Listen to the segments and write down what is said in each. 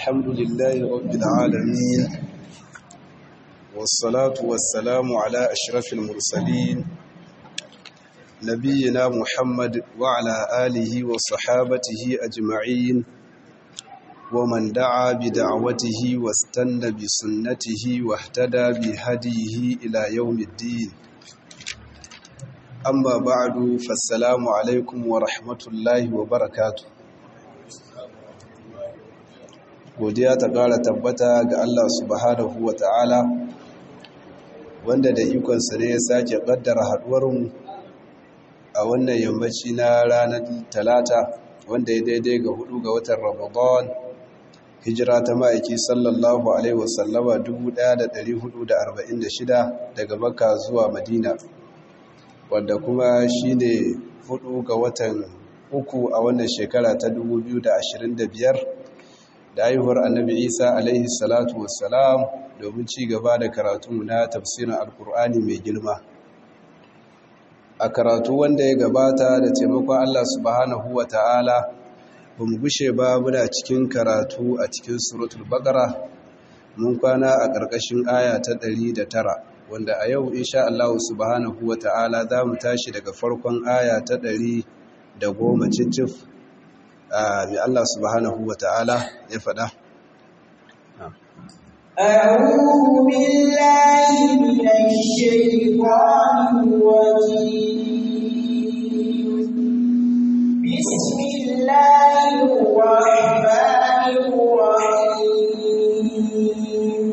الحمد لله رب العالمين والصلاة والسلام على أشرف المرسلين نبينا محمد وعلى آله وصحابته أجمعين ومن دعا بدعوته واستنى بسنته واهتدى بهديه إلى يوم الدين أما بعد فالسلام عليكم ورحمة الله وبركاته godiya ta ƙara tabbata ga Allah subhanahu wa ta'ala wanda da ikonsa ne ya sake ƙaddara haɗuwarmu a wannan yammaci na ranar talata wanda ya daidai ga hudu ga watan ramadan hijira ta ma'aiki sallallahu alaihi wasallama 1446 daga makka zuwa madina wanda kuma shi ne hudu ga watan uku a wannan shekara ta 2025 da haihuwar annabi isa alaihi salatu wassalam domin ci gaba da karatu na tafsirin alkur'ani mai girma a karatu wanda ya gabata da taimakon allah subhanahu wa ta'ala ba mu gushe ba muna cikin karatu a cikin suratul baqara mun kwana a ƙarƙashin aya ta ɗari da tara, wanda a yau insha Allah subhanahu wa ta'ala za mu tashi daga farkon aya ta ɗari da goma cicif mai Allah subhanahu wa ta'ala ya faɗa. أعوذ بالله من الشيطان الرجيم بسم الله الرحمن الرحيم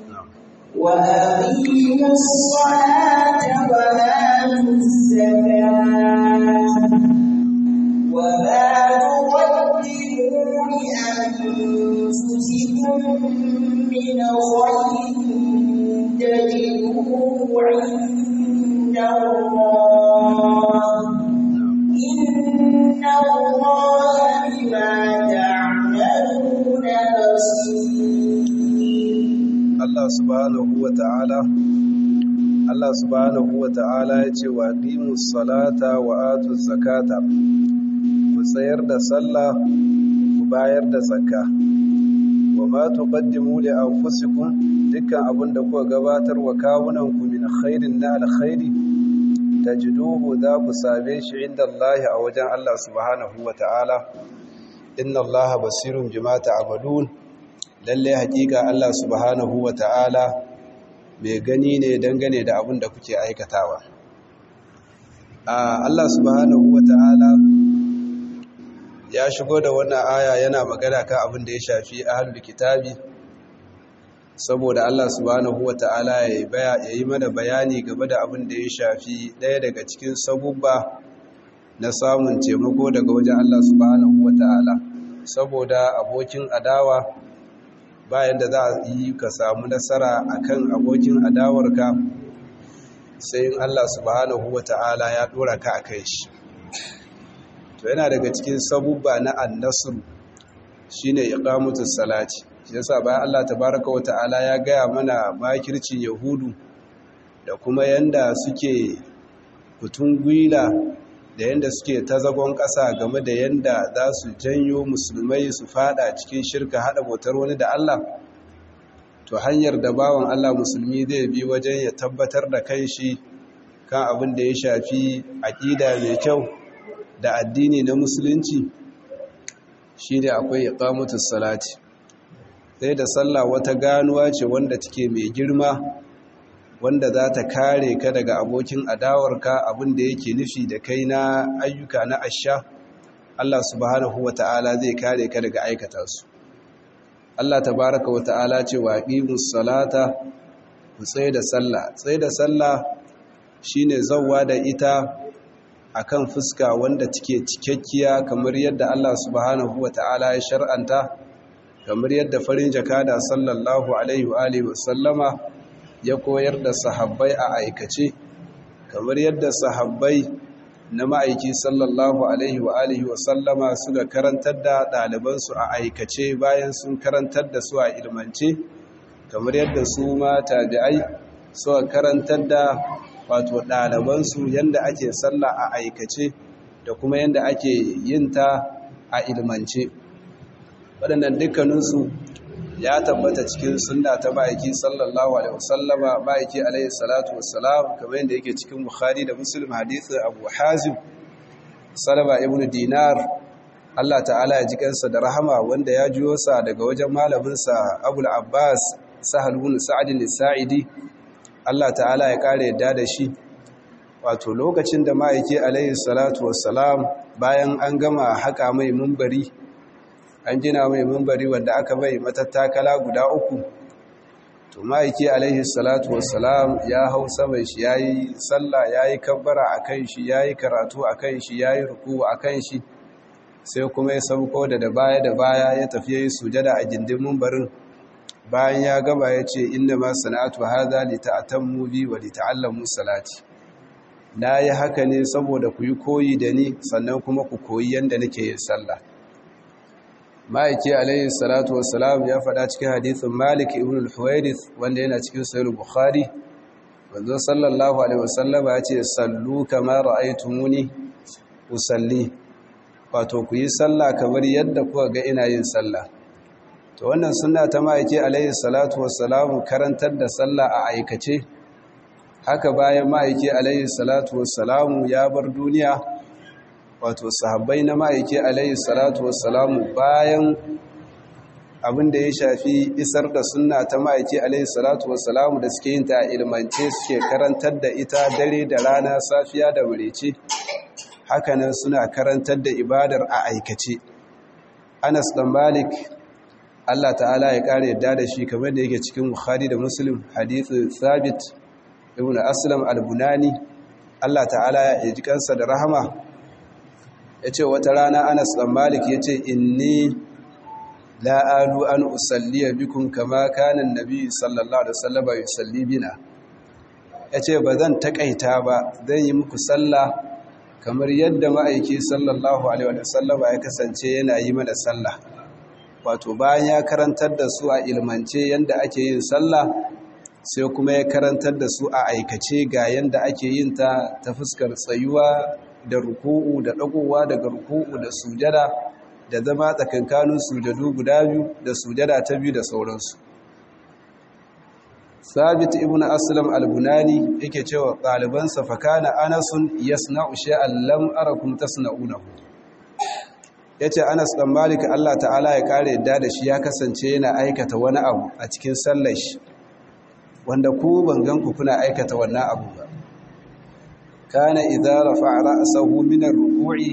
وأقيموا الصلاة وآتوا الزكاة وما تقدموا لأنفسكم من خير تجدوه عند الله إن الله بما تعملون بصير Allah subhanahu wa ta'ala Allah subhanahu wa ta'ala ya ce wa qimus salata wa atuz zakata ku tsayar da sallah ku bayar da zakka wa ma tuqaddimu li anfusikum dukkan abin da kuka gabatar wa kawunanku min khairin na alkhairi tajiduhu za ku same shi inda Allah a wajen Allah subhanahu wa ta'ala inna Allah basirun bima ta'malun lalle hakika Allah subhanahu wa ta'ala mai gani ne dangane da abin da kuke aikatawa Allah subhanahu wa ta'ala ya shigo da wannan aya yana magana kan abin da ya shafi ahlul kitabi saboda Allah subhanahu wata'ala ya yi mana bayani game da abin da ya shafi ɗaya daga cikin sabubba na samun taimako daga wajen Allah subhanahu wata'ala saboda abokin adawa bayan da za a yi ka samu nasara akan abokin adawarka sai in Allah subhanahu wata'ala ya ɗora ka a kai shi to yana daga cikin sabubba na annasr shine iqamutus salati shi yasa bayan Allah tabaaraka wa ta'ala ya gaya mana makircin yahudu da kuma yanda suke kutun gwila da yanda suke ta zagon ƙasa game da yanda za su janyo musulmai su fada cikin shirka hada bautar wani da Allah to hanyar da bawan Allah musulmi zai bi wajen ya tabbatar da kai shi kan abin da ya shafi aƙida mai kyau da addini na musulunci shi ne akwai iqamatus salati sai da sallah wata ganuwa ce wanda take mai girma wanda za ta kare ka daga abokin adawarka abin da yake nufi da kai na ayyuka na asha Allah subhanahu wata'ala zai kare ka daga aikata su Allah tabaraka wata'ala ce wa aqimus salata ku tsaye da sallah tsaye da sallah shine zawwa da ita akan fuska wanda take cikakkiya kamar yadda Allah subhanahu wata'ala ya shar'anta kamar yadda farin jakada sallallahu alaihi wa alihi wasallama ya koyar da sahabbai a aikace kamar yadda sahabbai na ma'aiki sallallahu alaihi wa alihi wasallama suka karantar da ɗalibansu a aikace bayan sun karantar da su a ilmance kamar yadda su ma tabi'ai suka karantar da wato ɗalibansu yadda ake sallah a aikace da kuma yadda ake yin ta a ilmance waɗannan dukkaninsu ya tabbata cikin sunna ta ma'aiki sallallahu alaihi wasallama ma'aiki alaihi salatu wassalam kamar yadda yake cikin bukhari da muslim hadithin abu hazim salama ibn dinar Allah ta'ala ya ji kansa da rahama wanda ya jiyo sa daga wajen malaminsa abul abbas sahal ibn sa'd al-sa'idi Allah ta'ala ya kare yadda da shi wato lokacin da ma'aiki alaihi salatu wassalam bayan an gama haka mai mumbari an gina mai mumbari wanda aka bai matattakala guda uku to ma'aiki alaihi salatu wassalam ya hau saman shi yayi sallah yayi kabbara akan shi yayi karatu akan shi yayi ruku akan shi sai kuma ya sauko da da baya da baya ya tafi yayi sujada a gindin mumbarin bayan ya gaba ya ce inna ma sana'atu hadha li ta'tammu bi wa li ta'allamu salati na yi haka ne saboda ku yi koyi da ni sannan kuma ku koyi yanda nake yin sallah ma'aiki alayhi salatu wassalam ya faɗa cikin hadithin malik ibn al-huwairith wanda yana cikin sahih bukhari wanzo sallallahu alaihi wasallam ya ce sallu kama ra'aytumuni usalli wato ku yi sallah kamar yadda kuka ga ina yin sallah to wannan sunna ta ma'aiki alayhi salatu wassalam karantar da sallah a aikace haka bayan ma'aiki alayhi salatu wassalam ya bar duniya wato sahabbai na ma'aiki alayhi salatu wassalamu bayan abin da ya shafi isar da sunna ta ma'aiki alayhi salatu wassalamu da suke yin ta a ilmance suke karantar da ita dare da rana safiya da murece hakanan suna karantar da ibadar a aikace anas dan malik Allah ta'ala ya kare yadda da shi kamar da yake cikin bukhari da muslim hadithu thabit ibn aslam al-bunani Allah ta'ala ya ji kansa da rahama ya ce wata rana anas ɗan malik ya ce inni la'alu an usalliya bikun kama kanin nabi sallallahu alaihi wasallama ya salli bina ya ce ba zan taƙaita ba zan yi muku sallah kamar yadda ma'aiki sallallahu alaihi wasallama ya kasance yana yi mana sallah wato bayan ya karantar da su a ilmance yadda ake yin sallah sai kuma ya karantar da su a aikace ga yadda ake yin ta ta fuskar tsayuwa da ruku'u da dagowa daga ruku'u da sujada da zama tsakankanin sujadu guda biyu da sujada ta biyu da sauransu sabit ibn aslam al-bunani yake cewa ɗalibansa fakana anasun yasna'u shay'an lam arakum tasna'unahu yace anas dan malik Allah ta'ala ya kare yadda da shi ya kasance yana aikata wani abu a cikin sallar shi wanda ku ban ganku kuna aikata wannan abu ba kana idza rafa'a ra'sahu min ar-ruku'i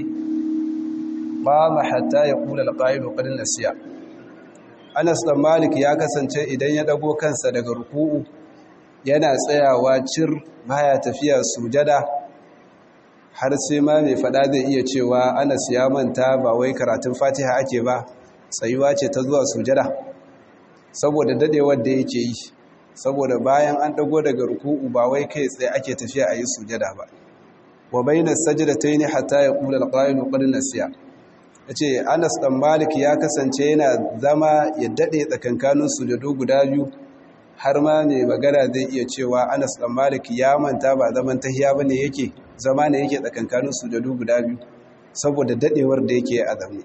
qama hatta yaqula al-qa'il qad nasiya Anas dan Malik ya kasance idan ya dago kansa daga ruku'u yana tsayawa cir baya tafiya sujada har sai ma mai fada zai iya cewa Anas ya manta ba wai karatun Fatiha ake ba tsayuwa ce ta zuwa sujada saboda dadewar da yake yi saboda bayan an dago daga ruku'u ba wai kai tsaye ake tafiya a yi sujada ba wa bayna sajdatayn hatta yaqula al-qa'ilu qad nasiya yace Anas dan Malik ya kasance yana zama ya dade tsakankanin sujadu guda biyu har ma mai magana zai iya cewa Anas dan Malik ya manta ba zaman tahiya bane yake zama ne yake tsakankanin sujadu guda biyu saboda dadewar da yake a zamu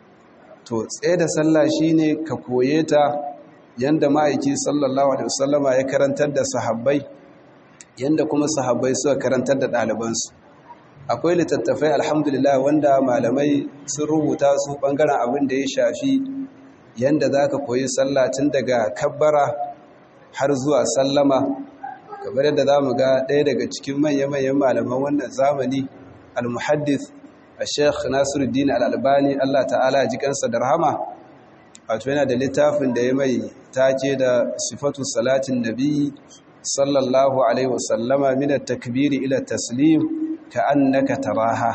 to tsaye da sallah shine ka koye ta yanda ma'aiki sallallahu alaihi wasallama ya karantar da sahabbai yanda kuma sahabbai suka karantar da ɗalibansu akwai littattafai alhamdulillah wanda malamai sun rubuta su ɓangaren abin da ya shafi yanda za ka koyi sallah tun daga kabbara har zuwa sallama kamar yadda za mu ga ɗaya daga cikin manya-manyan malaman wannan zamani al-muhaddith a sheikh nasiruddin al-albani allah ta'ala ji kansa da rahama wato yana da littafin da ya mai take da sifatu salatin nabi sallallahu alaihi wasallama min at-takbiri ila taslim ka'annaka taraha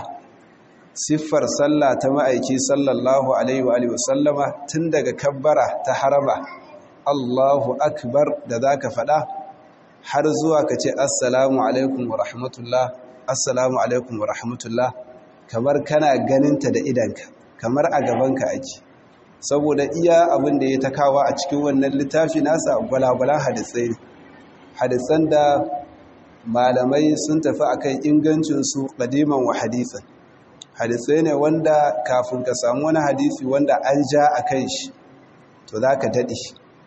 siffar sallah ta ma'aiki sallallahu alaihi wa sallama tun daga kabbara ta haraba Allahu akbar da zaka fada har zuwa ka ce assalamu alaikum wa rahmatullah assalamu alaikum wa rahmatullah kamar kana ganinta da idanka kamar a gabanka ake saboda iya abin da ya ta kawo a cikin wannan littafi nasa gwalagwalan hadisai ne hadisan da malamai sun tafi akan ingancinsu ƙadiman wa hadisan hadisai ne wanda kafin ka samu wani hadisi wanda an ja a kan shi to za ka daɗe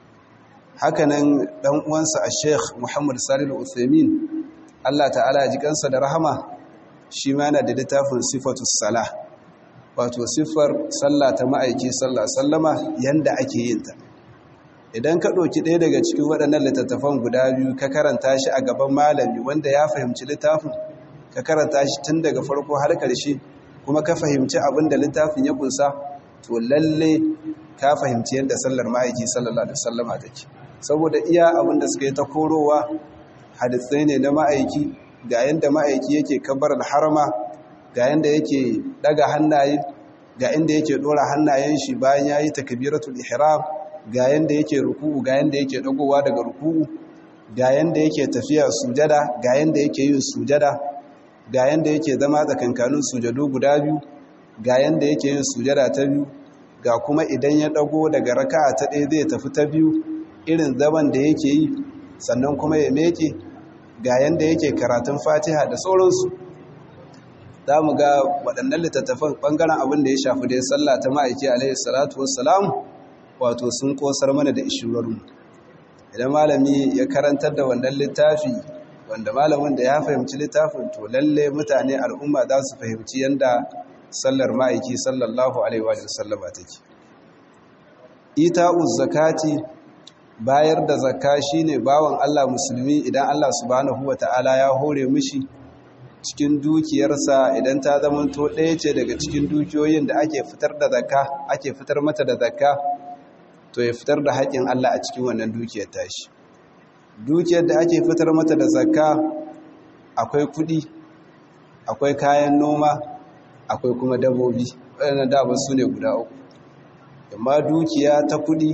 hakanan dan uwansa a sheikh muhammad salil uthaymin allah ta'ala ya ji kansa da rahama shi ma yana da littafin sifatus sala wato siffar sallah ta ma'aiki sallah sallama yanda ake yin ta idan ka ɗauki ɗaya daga cikin waɗannan littattafan guda biyu ka karanta shi a gaban malami wanda ya fahimci littafin ka karanta shi tun daga farko har ƙarshe kuma ka fahimci abin da littafin ya kunsa to lalle ka fahimci yadda sallar ma'aiki sallallahu alaihi wasallama take saboda iya abin da suka yi ta korowa hadisai ne na ma'aiki ga yadda ma'aiki yake kabar harama ga yadda yake daga hannaye ga inda yake dora hannayen shi bayan yayi takbiratul ihram ga yanda yake ruku'u ga yanda yake dagowa daga ruku'u ga yanda yake tafiya sujada ga yanda yake yin sujada ga yanda yake zama tsakankanin sujadu guda biyu ga yanda yake yin sujada ta biyu ga kuma idan ya dago daga raka'a ta ɗaya zai tafi ta biyu irin zaman da yake yi sannan kuma ya meke ga yanda yake karatun fatiha da sauransu za mu ga waɗannan littattafan ɓangaren abin da ya shafi da ya sallah ta ma'aiki alaihi salatu wassalam wato sun kosar mana da ishirarmu idan malami ya karantar da wannan littafi wanda malamin da ya fahimci littafin to lalle mutane al'umma za su fahimci yadda sallar ma'aiki sallallahu alaihi wa sallama take ita'uz zakati bayar da zakka shine bawan Allah musulmi idan Allah subhanahu wata'ala ya hore mishi cikin dukiyarsa idan ta zamanto ɗaya ce daga cikin dukiyoyin da ake fitar da zakka ake fitar mata da zakka to ya fitar da haƙƙin Allah a cikin wannan dukiyar tashi dukiyar da ake fitar mata da zakka akwai kuɗi akwai kayan noma akwai kuma dabbobi waɗannan dama su ne guda uku amma dukiya ta kuɗi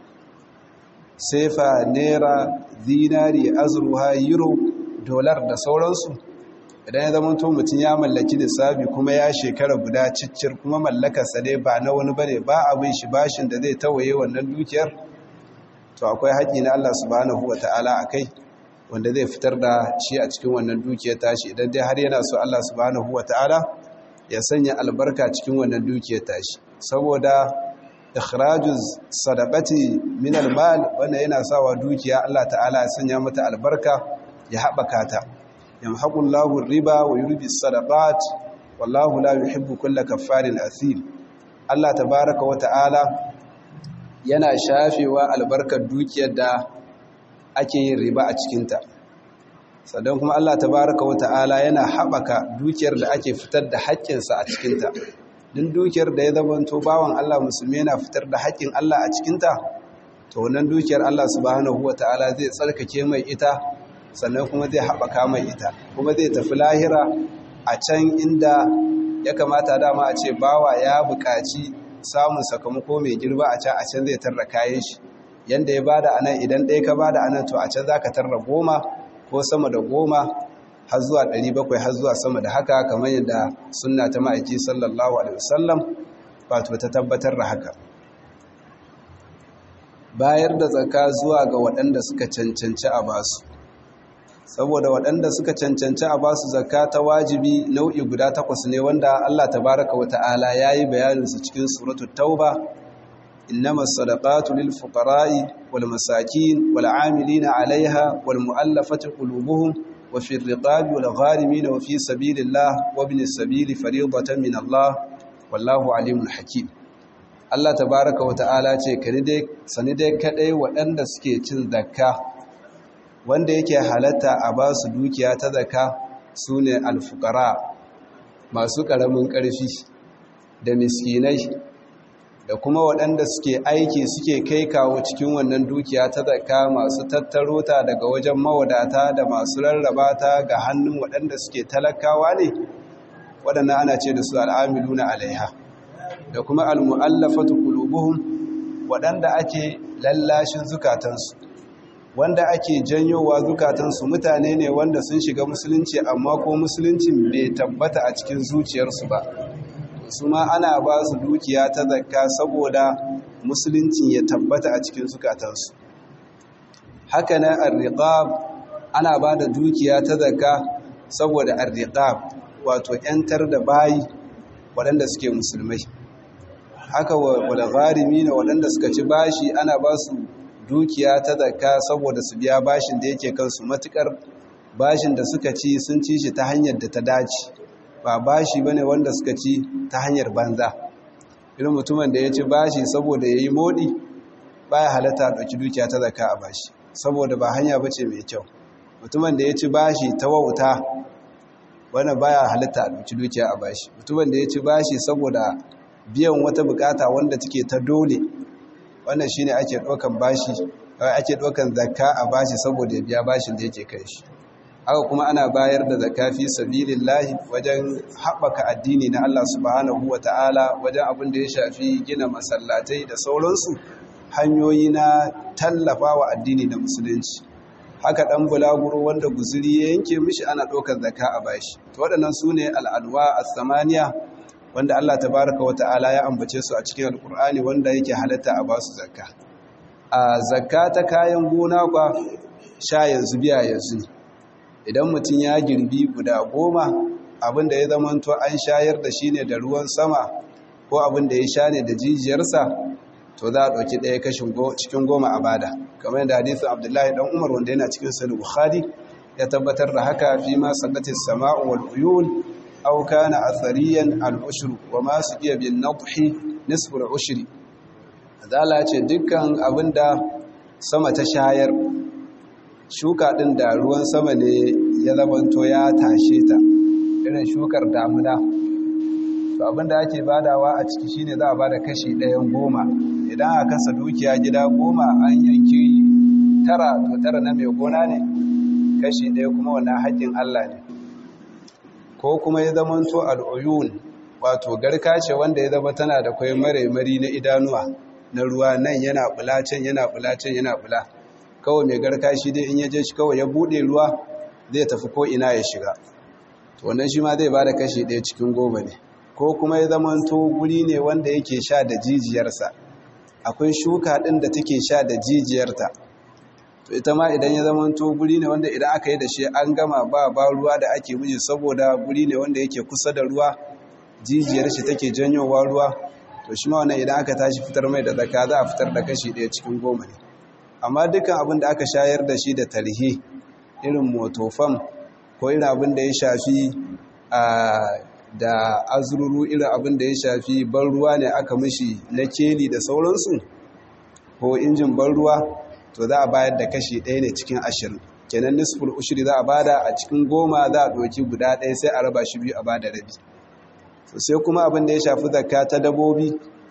sefa naira zinari azurwa euro dolar da sauransu idan ya zama to mutum ya mallaki lissafi kuma ya shekara guda ciccir kuma mallakarsa dai ba na wani bane ba abin shi bashin da zai tawaye wannan dukiyar to akwai haƙi na Allah subhanahu wata'ala akai wanda zai fitar da shi a cikin wannan dukiyar tashi idan dai har yana so Allah subhanahu wata'ala ya sanya albarka cikin wannan dukiyar tashi saboda ikhrajuz sadaqati min almal wannan yana sawa dukiya Allah ta'ala ya sanya mata albarka ya haɓaka ta yamhaqu Allahu riba wa yurbi sadaqat wallahu la yuhibbu kulla kaffarin athim Allah tabaaraka wa ta'ala yana shafewa albarkar dukiyar da ake yin riba a cikin ta sannan kuma Allah tabaaraka wa ta'ala yana haɓaka dukiyar da ake fitar da haƙƙinsa a cikin ta din dukiyar da ya zamanto bawan Allah musulmi yana fitar da haƙƙin Allah a cikin ta to wannan dukiyar Allah subhanahu wa ta'ala zai tsarkake mai ita sannan kuma zai haɓaka mai ita kuma zai tafi lahira a can inda ya kamata dama a ce bawa ya buƙaci samun sakamako mai girba a can a can zai tarra kayan shi yanda ya bada a nan idan ɗaya ka bada a nan to a can za ka tarra goma ko sama da goma har zuwa ɗari bakwai har zuwa sama da haka kamar yadda sunna ta ma'aiki sallallahu alaihi wasallam wato ta tabbatar da haka bayar da tsaka zuwa ga waɗanda suka cancanci a basu saboda waɗanda suka cancanci a basu zakka ta wajibi nau'i guda takwas ne wanda Allah tabaraka wa ta'ala yayi bayanin su cikin suratul tauba innamas sadaqatu lil fuqara'i wal masakin wal 'amilina 'alayha wal mu'allafati qulubuhum wa fi riqabi wal gharimin wa fi sabilillah wa ibnis sabili fariidatan min Allah wallahu 'alimun hakim Allah tabaraka wa ta'ala ce kani dai sani dai kadai waɗanda suke cin zakka wanda yake halatta a ba su dukiya ta zaka su ne alfukara masu ƙaramin ƙarfi da miskinai da kuma waɗanda suke aiki suke kai kawo cikin wannan dukiya ta zaka masu tattaro ta daga wajen mawadata da masu rarraba ta ga hannun waɗanda suke talakawa ne waɗanda ana ce da su al'amilu na alaiha da kuma al'mu'allafatu ƙulubuhun waɗanda ake lallashin zukatansu wanda ake janyowa zukatansu mutane ne wanda sun shiga musulunci amma ko musuluncin bai tabbata a cikin zuciyarsu ba su ma ana ba su dukiya ta zakka saboda musuluncin ya tabbata a cikin zukatansu haka nan arriqab ana ba da dukiya ta zakka saboda arriqab wato yantar da bayi waɗanda suke musulmai haka wal gharimi waɗanda suka ci bashi ana ba su dukiya ta zakka saboda su biya bashin da yake kansu matukar bashin da suka ci sun ci shi ta hanyar da ta dace ba bashi bane wanda suka ci ta hanyar banza irin mutumin da ya ci bashi saboda ya yi moɗi baya halatta ɗauki dukiya ta zakka a bashi saboda ba hanya bace mai kyau mutumin da ya ci bashi ta wauta wannan baya halatta a ɗauki dukiya a bashi mutumin da ya ci bashi saboda biyan wata bukata wanda take ta dole wannan shine ake ɗaukan bashi ake ɗaukan zakka a bashi saboda ya biya bashin da yake kai shi haka kuma ana bayar da zakka fi sabilillahi wajen haɓaka addini na Allah subhanahu wata'ala wajen abin da ya shafi gina masallatai da sauransu hanyoyi na tallafa wa addini na musulunci haka ɗan bulaguro wanda guzuri ya yanke mishi ana ɗaukar zakka a bashi to waɗannan su ne al'adwa a samaniya wanda Allah tabaraka wata'ala ya ambace su a cikin alkur'ani wanda yake halatta a basu zakka a zakka ta kayan gona kwa sha yanzu biya yanzu ne idan mutum ya girbi guda goma abinda ya zamanto an shayar da shi ne da ruwan sama ko abinda ya sha ne da jijiyarsa to za a ɗauki ɗaya kashin cikin goma a bada kamar yadda hadisun abdullahi ɗan umar wanda yana cikin sani bukhari ya tabbatar da haka fi ma sallatin sama'u wal uyun aw kana athariyan al ushru wa ma suqiya bin nadhi nisfu al ushri azala ce dukkan abinda sama ta shayar shuka ɗin da ruwan sama ne ya zamanto ya tashe ta irin shukar damuna to abinda ake badawa a ciki shine za a bada kashi ɗayan goma idan a kasa dukiya gida goma an yanki tara to tara na mai gona ne kashi ɗaya kuma wannan haƙƙin Allah ne ko kuma ya zamanto al'uyun wato garka ce wanda ya zama tana da kwai maraimari na idanuwa na ruwa nan yana bula can yana bula can yana bula kawai mai garka shi dai in ya je shi kawai ya bude ruwa zai tafi ko ina ya shiga to wannan shi ma zai ba da kashi ɗaya cikin goma ne ko kuma ya zamanto guri ne wanda yake sha da jijiyarsa akwai shuka ɗin da take sha da jijiyarta to ita ma idan ya zamanto guri ne wanda idan aka yi da shi an gama ba ba ruwa da ake miji saboda guri ne wanda yake kusa da ruwa jijiyar shi take janyowa ruwa to shi ma wannan idan aka tashi fitar mai da zaka za a fitar da kashi ɗaya cikin goma ne amma dukkan abin da aka shayar da shi da tarhe irin motofam ko irin abin da ya shafi da azururu irin abin da ya shafi ban ruwa ne aka mishi na keli da sauransu ko injin ban ruwa to za a bayar da kashi ɗaya ne cikin ashirin kenan nisful ushiri za a bada a cikin goma za a ɗauki guda ɗaya sai a raba shi biyu a bada rabi sai kuma abin da ya shafi zakka ta dabobi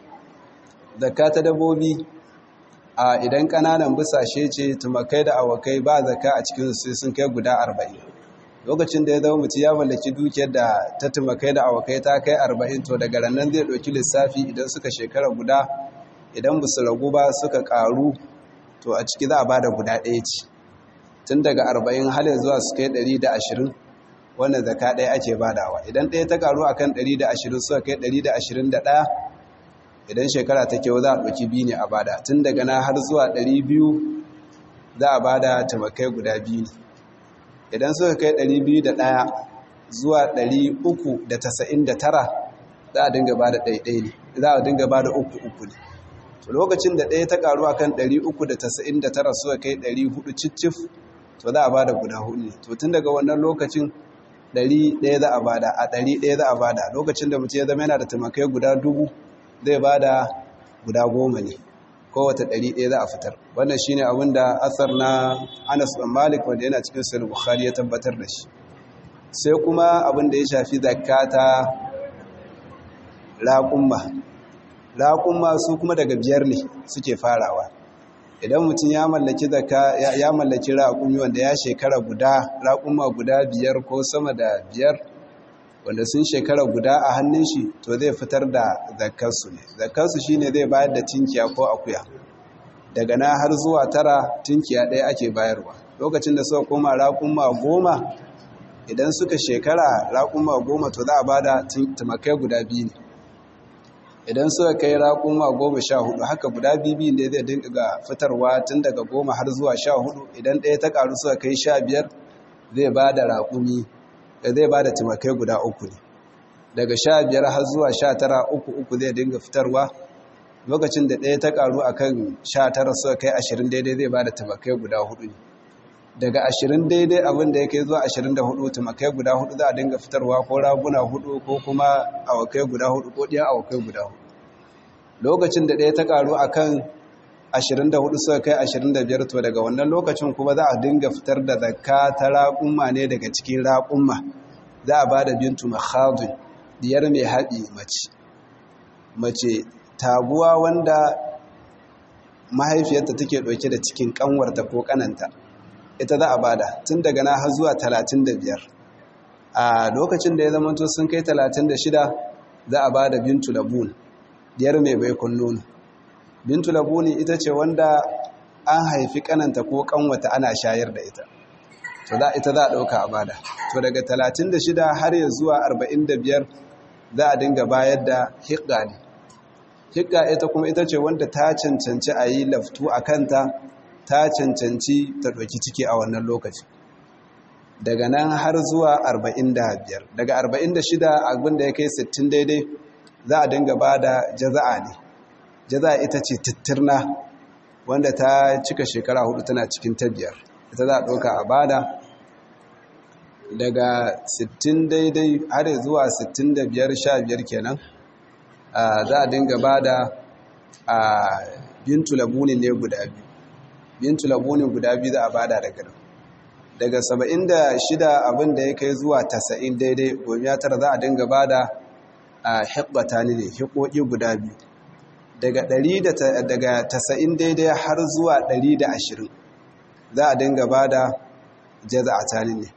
zakka ta dabobi a idan kananan busashe ce tumakai da awakai ba zaka a cikin su sun kai guda 40 lokacin da ya zama mutu ya mallaki dukiyar da ta tumakai da awakai ta kai 40 to daga ranar zai ɗauki lissafi idan suka shekara guda idan ba su ragu ba suka karu to a ciki za a bada guda ɗaya ce tun daga 40 har zuwa su kai 120 wannan zaka ɗaya ake badawa idan ɗaya ta karu akan 120 suka kai 121 idan shekara ta kyau za a ɗauki biyu ne a bada tun daga na har zuwa 200 za a bada tamakai guda biyu ne idan suka kai 201 zuwa 399 za a dinga bada ɗaiɗai ne za a dinga bada uku uku ne to lokacin da ɗaya ta karu akan 399 suka kai 400 cicif to za a bada guda hudu ne to tun daga wannan lokacin ɗari ɗaya za a bada a ɗari ɗaya za a bada lokacin da mutum ya zama yana da tamakai guda dubu zai bada guda goma ne kowace ɗari ɗaya za a fitar wannan shi ne abin da asar na anas ɗan malik wanda yana cikin sahih bukhari ya tabbatar da shi sai kuma abin da ya shafi zakka ta raƙumma raƙumma su kuma daga biyar ne suke farawa idan mutum ya mallaki zakka ya mallaki raƙumi wanda ya shekara guda raƙumma guda biyar ko sama da biyar wanda sun shekara guda a hannun shi to zai fitar da zakkarsu ne zakkarsu shine zai bayar da tinkiya ko akuya daga na har zuwa tara tinkiya ɗaya ake bayarwa lokacin da suka koma raƙumma goma idan suka shekara raƙumma goma to za a ba da tumakai guda biyu ne idan suka kai raƙuma goma sha hudu haka guda bibi ne zai dinga fitarwa tun daga goma har zuwa sha hudu idan ɗaya ta ƙaru suka kai sha biyar zai ba da raƙumi zai ba da tumakai guda uku ne daga sha biyar har zuwa sha tara uku uku zai dinga fitarwa lokacin da ɗaya ta ƙaru a kan sha tara suka kai ashirin daidai zai ba da tumakai guda hudu ne daga ashirin daidai abin da ya kai zuwa ashirin da hudu tumakai guda hudu za a dinga fitarwa ko raguna hudu ko kuma awakai guda hudu ko ɗiyan awakai guda hudu lokacin da ɗaya ta ƙaru a kan ashirin da hudu suka kai ashirin da biyar to daga wannan lokacin kuma za a dinga fitar da zakka ta raƙumma ne daga cikin raƙumma za a ba da bintu mahadun diyar mai haɗi mace mace taguwa wanda mahaifiyarta take ɗauke da cikin ƙanwarta ko ƙananta ita za a bada tun daga na har zuwa 35 a lokacin da ya zama to sun kai 36 za a bada bintu labun diyar mai baikon nono bintu labuni ita ce wanda an haifi ƙananta ko ƙanwata ana shayar da ita to za ita za a ɗauka a bada to daga 36 har ya zuwa 45 za a dinga bayar da hiƙa ne hikka ita kuma ita ce wanda ta cancanci a yi laftu a kanta ta cancanci ta ɗauki ciki a wannan lokaci daga nan har zuwa 45 daga 46 abin da ya kai 60 daidai za a dinga ba da jaza'a ne jaza'a ita ce tittirna wanda ta cika shekara hudu tana cikin ta biyar ita za a ɗauka a bada daga 60 daidai har zuwa 65 15 kenan za a dinga ba da bintu labunin ne guda biyu bintu labunin guda biyu za a bada daga nan daga 76 abin da ya kai zuwa 90 daidai gomiya tara za a dinga ba da hibbata ne hikoki guda biyu daga 90 daidai har zuwa 120 za a dinga ba da jaza a tani ne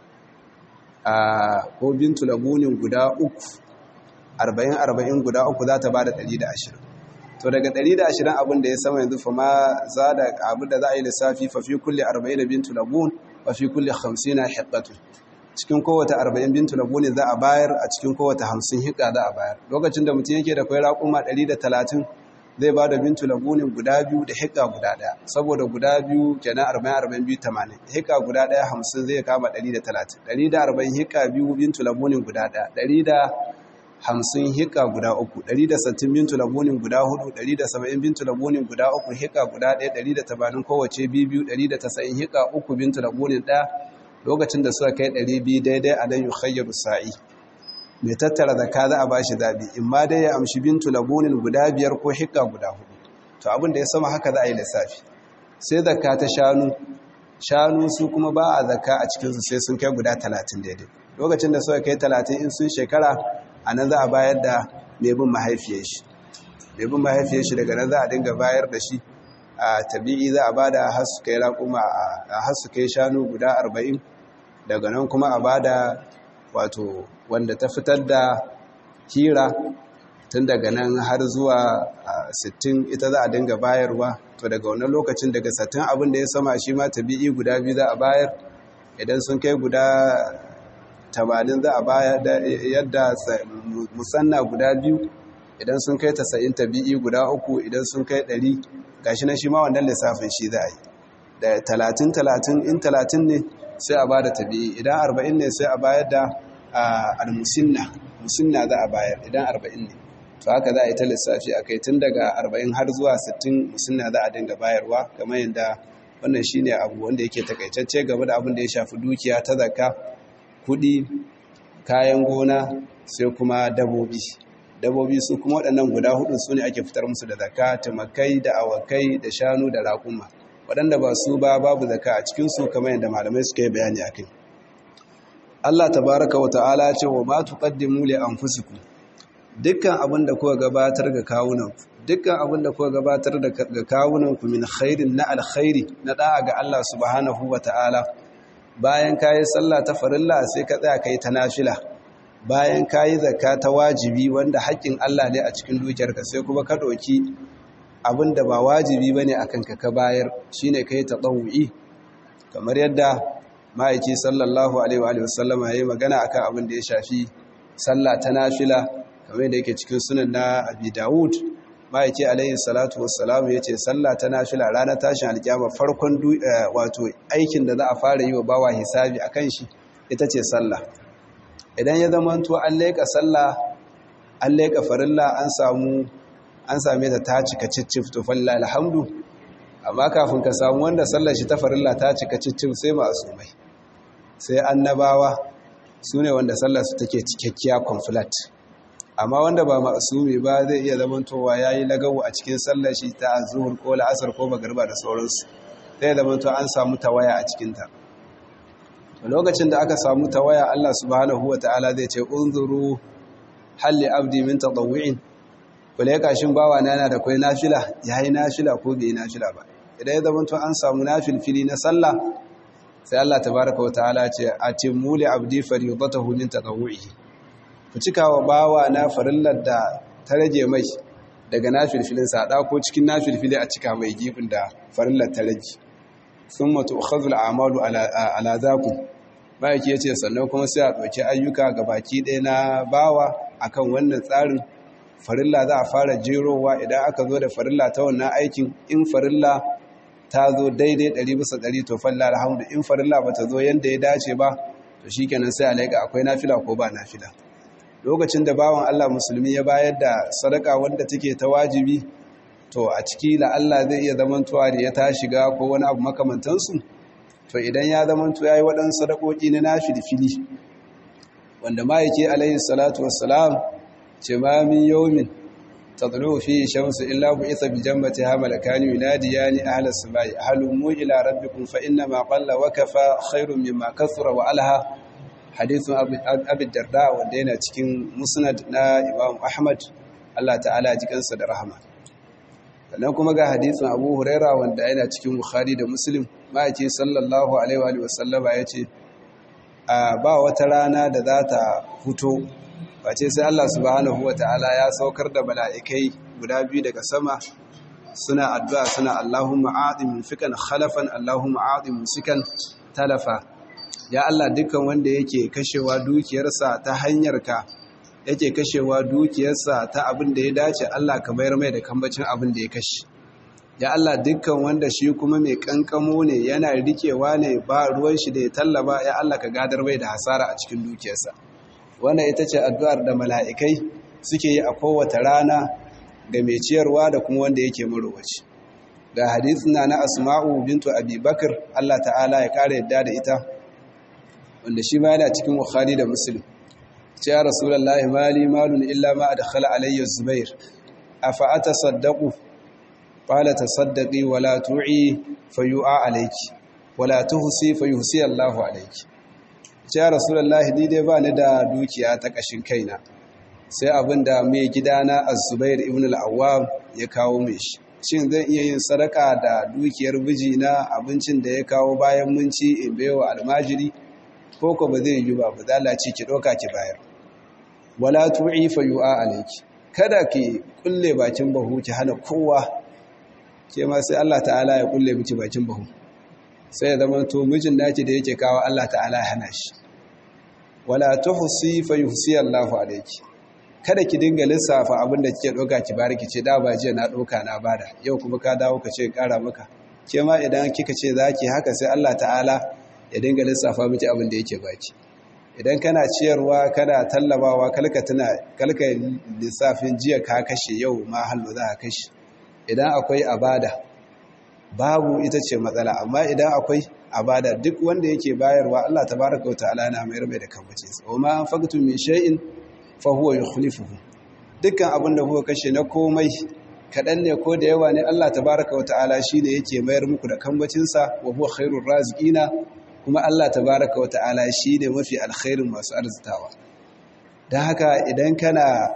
ko bintu labunin guda uku arba'in arba'in guda uku za ta ba da ɗari da ashirin to daga ɗari da ashirin abin da ya sama yanzu fa ma za da abin da za a yi lissafi fa fi kulle arba'in da bintu labun fa fi kulle hamsin na hiƙatu cikin kowace arba'in bintu labun za a bayar a cikin kowace hamsin hiƙa za a bayar lokacin da mutum yake da kwai raƙuma ɗari da talatin zai ba da bintu labunin guda biyu da hiƙa guda ɗaya saboda guda biyu kenan arba'in arba'in biyu tamanin hiƙa guda ɗaya hamsin zai kama ɗari da talatin ɗari da arba'in hiƙa biyu bintu labunin guda ɗaya ɗari da hamsin hika guda uku ɗari da sattin bintu labunin guda hudu ɗari da saba'in bintu labunin guda uku hika guda ɗaya ɗari da tabanin kowace biyu ɗari da tasa'in hika uku bintu labunin ɗaya lokacin da suka kai ɗari biyu daidai a dan yi khayyaru sa'i mai tattara zaka za a bashi zaɓi in ma dai ya amshi bintu labunin guda biyar ko hika guda hudu to abin da ya sama haka za a yi lissafi sai zakka ta shanu shanu su kuma ba a zakka a cikinsu sai sun kai guda talatin daidai lokacin da suka kai talatin in sun shekara a nan za a bayar da mai bin mahaifiyar shi mai bin mahaifiyar shi daga nan za a dinga bayar da shi a tabi'i za a ba da hasu kai raƙuma a hasu kai shanu guda arba'in daga nan kuma a ba da wato wanda ta fitar da hira tun daga nan har zuwa sittin ita za a dinga bayarwa to daga wannan lokacin daga sattin abin da ya sama shi ma tabi'i guda biyu za a bayar idan sun kai guda tamanin za a baya da yadda musanna guda biyu idan sun kai tasa'in tabi'i guda uku idan sun kai ɗari gashi na shi ma wannan lissafin shi za a yi da talatin talatin in talatin ne sai a ba da tabi'i idan arba'in ne sai a bayar da al-musinna musinna za a bayar idan arba'in ne to haka za a yi ta lissafi a kai tun daga arba'in har zuwa sittin musinna za a dinga bayarwa kamar yadda wannan shine abu wanda yake takaitacce game da abin da ya shafi dukiya ta zakka kudi kayan gona sai kuma dabobi dabobi su kuma waɗannan guda hudun su ne ake fitar musu da zaka tumakai da awakai da shanu da raƙuma waɗanda ba su ba babu zaka a cikinsu kamar yadda malamai suka yi bayani a kai Allah tabaraka wa ta'ala ce wa ma tuqaddimu li anfusikum dukkan abin da kuka gabatar ga kawunan dukkan abin da kuka gabatar da ga kawunan ku min khairin na alkhairi na da'a ga Allah subhanahu wa ta'ala bayan kayi sallah ta farilla sai ka tsaya kai ta nafila bayan kayi zakka ta wajibi wanda haƙƙin Allah ne a cikin dukiyarka sai kuma ka ɗauki abin da ba wajibi bane akan ka ka bayar shine kai tatawu'i kamar yadda ma'aiki sallallahu alaihi wa sallama yayi magana akan abin da ya shafi sallah ta nafila kamar yadda yake cikin sunan na Abi Dawud ma'aiki alaihi salatu wassalamu yace sallah ta nafila ranar tashin alkiyama farkon wato aikin da za a fara yi wa bawa hisabi akan shi ita ce sallah idan ya zama to an leka sallah an leka farilla an samu an same ta ta cika cicif to falla alhamdu amma kafin ka samu wanda sallar shi ta farilla ta cika cicif sai ma'asumai sai annabawa su ne wanda sallar su take cikakkiya complete amma wanda ba ma'asumi ba zai iya zamantowa ya yi lagawo a cikin sallar shi ta zuhur ko la'asar ko magarba da sauransu zai zamanto an samu tawaya a cikinta lokacin da aka samu tawaya Allah subhanahu wa ta'ala zai ce unzuru halli abdi min tadawwu'in kule kashin bawa na yana da kai nafila yayi nafila ko bai nafila ba idan ya zamanto an samu nafilfili na sallah sai Allah tabaaraka wa ta'ala ce atimmu li abdi faridatahu min tadawwu'ihi ku cika wa bawa na farillar da ta rage mai daga nafilfilin sa ko cikin nafilfili a cika mai gibin da farillar ta rage thumma tu'khadhu al-a'malu ala ala zakum bayaki yace sannan kuma sai a ɗauki ayyuka ga baki ɗaya na bawa akan wannan tsarin farilla za a fara jerowa idan aka zo da farilla ta wannan aikin in farilla ta zo daidai ɗari bisa ɗari to falla alhamdu in farilla ba ta zo yadda ya dace ba to shi kenan sai alaika akwai nafila ko ba nafila lokacin da bawan Allah musulmi ya bayar da sadaka wanda take ta wajibi to a ciki la Allah zai iya zamantowa da ya ta shiga ko wani abu makamantansu to idan ya zamanto ya yi waɗansu sadakoki na nafilfili wanda ma yake alayhi salatu wassalam ce ma min yawmin tadlu fi shamsu illa bu'itha bi jannati ha malakani yunadiyani ahla samai ahlumu ila rabbikum fa inna ma qalla wa kafa khairun mimma kathura wa alaha hadithun abi darda wanda yana cikin musnad na imam ahmad Allah ta'ala ji kansa da rahama sannan kuma ga hadisin abu huraira wanda yana cikin bukhari da muslim ma'aiki sallallahu alaihi wa sallama ya ce ba wata rana da za ta fito face sai Allah subhanahu wa ta'ala ya saukar da mala'ikai guda biyu daga sama suna addu'a suna Allahumma a'adim fikan khalafan Allahumma a'adim sikan talafa ya Allah dukkan wanda yake kashewa dukiyarsa ta hanyar ka yake kashewa dukiyarsa ta abin da ya dace Allah ka bayar mai da kambacin abin da ya kashe ya Allah dukkan wanda shi kuma mai kankamo ne yana rikewa ne ba ruwan shi da ya tallaba ya Allah ka gadar mai da hasara a cikin dukiyarsa wannan ita ce addu'ar da mala'ikai suke yi a kowace rana ga mai ciyarwa da kuma wanda yake marowaci ga hadithin na na asma'u bintu abubakar Allah ta'ala ya kare yadda da ita wanda shi ma yana cikin bukhari da muslim ce ya rasulullahi mali malun illa ma adkhala alayya zubair afa atasaddaqu qala tasaddaqi wala tu'i fayu'a alayki wala tuhsi fayuhsi Allahu alayki ce ya rasulullahi ni dai ba ni da dukiya ta kashin kaina sai abinda mai gidana az-zubair ibn al-awwam ya kawo mai shi shin zan iya yin sadaka da dukiyar biji na abincin da ya kawo bayan mun ci in baiwa almajiri ko ko ba zai yi ba ba zalaci ki doka ki bayar wala tu'i fa yu'a alayki kada ki kulle bakin bahu ki hana kowa ke ma sai Allah ta'ala ya kulle miki bakin bahu sai ya zama to mijin naki da yake kawo Allah ta'ala ya hana shi wala tuhsi fa yuhsi Allahu alayki kada ki dinga lissafa abin da kike doka ki bari ki ce da ba jiya na doka na bada yau kuma ka dawo ka ce kara maka ke ma idan kika ce zaki haka sai Allah ta'ala ya dinga lissafa miki abin da yake baki idan kana ciyarwa kana tallabawa kalka tuna kalka lissafin jiya ka kashe yau ma hallo za ka kashe idan akwai abada babu ita ce matsala amma idan akwai abada duk wanda yake bayarwa Allah tabaraka wa ta'ala na mayar mai da kambace sa wa ma anfaqtum min shay'in fa huwa yukhlifuhu dukkan abin da kuka kashe na komai kadan ne ko da yawa ne Allah tabaraka wa ta'ala shine yake mayar muku da kambacin sa wa huwa khairur raziqina kuma Allah tabaraka wa ta'ala shine mafi alkhairin masu arzitawa dan haka idan kana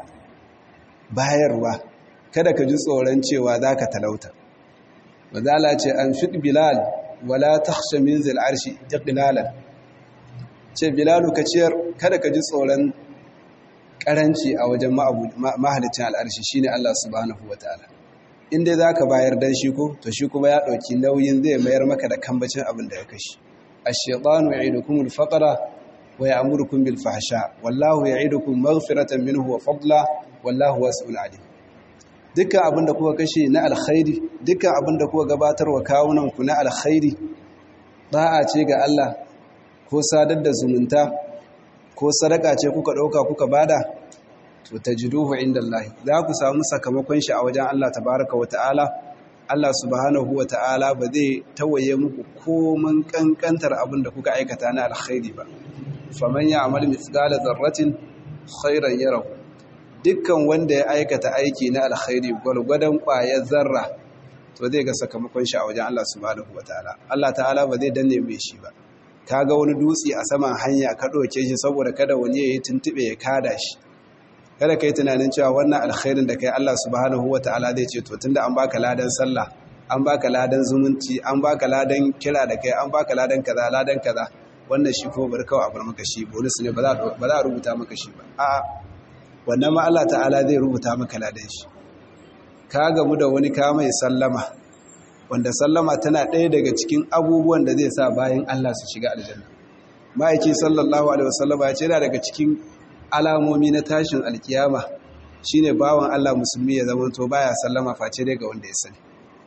bayarwa kada ka ji tsoron cewa zaka talauta Mazala ce an fi Bilal wala ta min zil arshi iqlalan ce Bilalu ka ciyar kada ka ji tsoron karanci a wajen mahalicin al'arshi shine Allah subhanahu wataala in dai zaka bayar dan shi ko to shi kuma ya dauki nauyin zai mayar maka da kambacin abin da ya kashi ash-shaytanu ya'idukum al-faqra wa ya'murukum bil fahsha wallahu ya'idukum maghfiratan minhu wa fadla wallahu wasi'un alim dukkan abin da kuka kashe na alkhairi dukkan abin da kuka gabatar wa kawunanku na alkhairi da'a ce ga Allah ko sadar da zumunta ko sadaka ce kuka ɗauka kuka bada to tajiduhu indallahi za ku samu sakamakon shi a wajen Allah tabaraka wa ta'ala Allah subhanahu wa ta'ala ba zai tawaye muku koman kankantar abin da kuka aikata na alkhairi ba faman ya'mal mithqala dharratin khairan yarahu dukkan wanda ya aikata aiki na alkhairi gwargwadon ƙwayar zarra to zai ga sakamakon shi a wajen Allah subhanahu wataala Allah ta'ala ba zai danne mai shi ba kaga wani dutse a saman hanya ka ɗauke shi saboda kada wani ya yi tuntube ya kada shi kada kai tunanin cewa wannan alkhairin da kai Allah subhanahu wataala zai ce to tunda an baka ladan sallah an baka ladan zumunci an baka ladan kira da kai an baka ladan kaza ladan kaza wannan shi ko bar kawai a bar maka shi bonus ne ba za a rubuta maka shi ba a'a wannan ma Allah ta'ala zai rubuta maka ladan shi ka gamu da wani ka mai sallama wanda sallama tana ɗaya daga cikin abubuwan da zai sa bayan Allah su shiga aljanna ma'aiki sallallahu alaihi wasallama ya ce yana daga cikin alamomi na tashin alkiyama shine bawan Allah musulmi ya zamanto baya sallama face dai ga wanda ya sani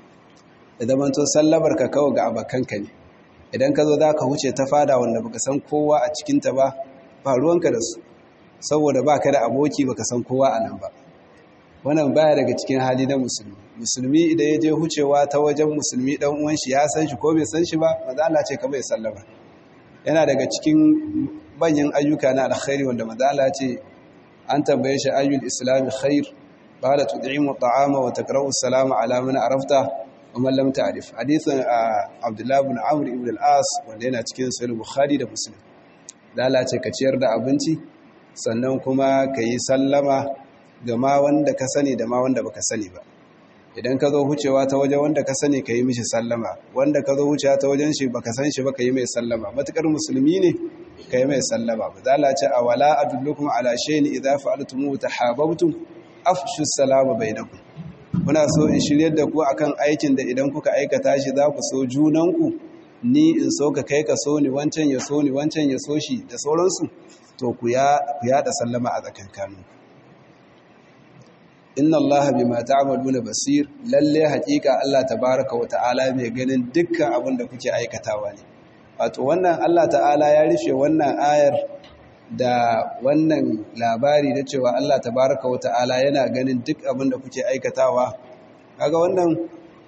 ya zamanto sallamar ka kawai ga abakanka ne idan ka zo za ka huce ta fada wanda baka san kowa a cikinta ba ba ruwanka da su saboda ba ka da aboki baka san kowa a nan ba wannan baya daga cikin hali na musulmi musulmi idan ya je hucewa ta wajen musulmi dan uwan shi ya san shi ko bai san shi ba maza Allah ce ka bai sallama yana daga cikin manyan ayyuka na alkhairi wanda maza Allah ce an tambaye shi ayyul islami khair qala tud'imu ta'ama wa takra'u salama ala man arafta wa man lam ta'rif hadithan Abdullah ibn Amr ibn al-As wanda yana cikin sahih Bukhari da Muslim da Allah ce ka ciyar da abinci sannan kuma ka yi sallama ga ma wanda ka sani da ma wanda baka sani ba idan ka zo hucewa ta wajen wanda ka sani ka yi mishi sallama wanda ka zo hucewa ta wajen shi baka san shi ba ka yi mai sallama matukar musulmi ne ka yi mai sallama ba za ce a wala adullukum ala shay'in idza fa'altum tahabbtum afshu salama bainakum kuna so in shiryar da ku akan aikin da idan kuka aikata shi za ku so junanku ni in so ka kai ka so ni wancan ya so ni wancan ya so shi da sauransu to ku yaɗa sallama a tsakankaninku inna allaha bima ta'maluna basir lalle haƙiƙa Allah tabaaraka wa ta'ala mai ganin dukkan abin da kuke aikatawa ne wato wannan Allah ta'ala ya rufe wannan ayar da wannan labari da cewa Allah tabaaraka wa ta'ala yana ganin duk abin da kuke aikatawa kaga wannan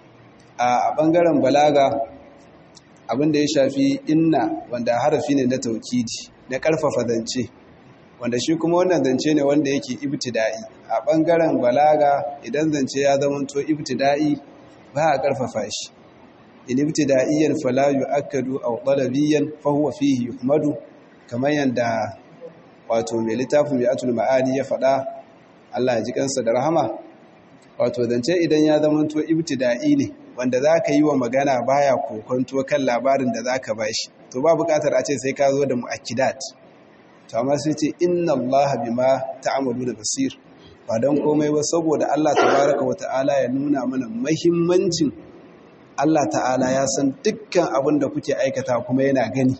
a bangaren balaga abin da ya shafi inna wanda harafi ne na taukidi na karfafa zance wanda shi kuma wannan zance ne wanda yake ibtida'i a ɓangaren balaga idan zance ya zamanto ibtida'i ba a ƙarfafa shi in ibtida'iyyan fala yu'akkadu aw talabiyyan fa huwa fihi yuhmadu kamar yanda wato mai littafin mi'atul ma'ani ya faɗa Allah ya ji kansa da rahama wato zance idan ya zamanto ibtida'i ne wanda zaka yi wa magana baya kokonto kan labarin da zaka bashi to ba buƙatar a ce sai ka zo da mu'akkidat to amma sai ce inna Allah bima ta'malu da basir ba don komai ba saboda Allah tabaraka wata'ala ya nuna mana mahimmancin Allah ta'ala ya san dukkan abin da kuke aikata kuma yana gani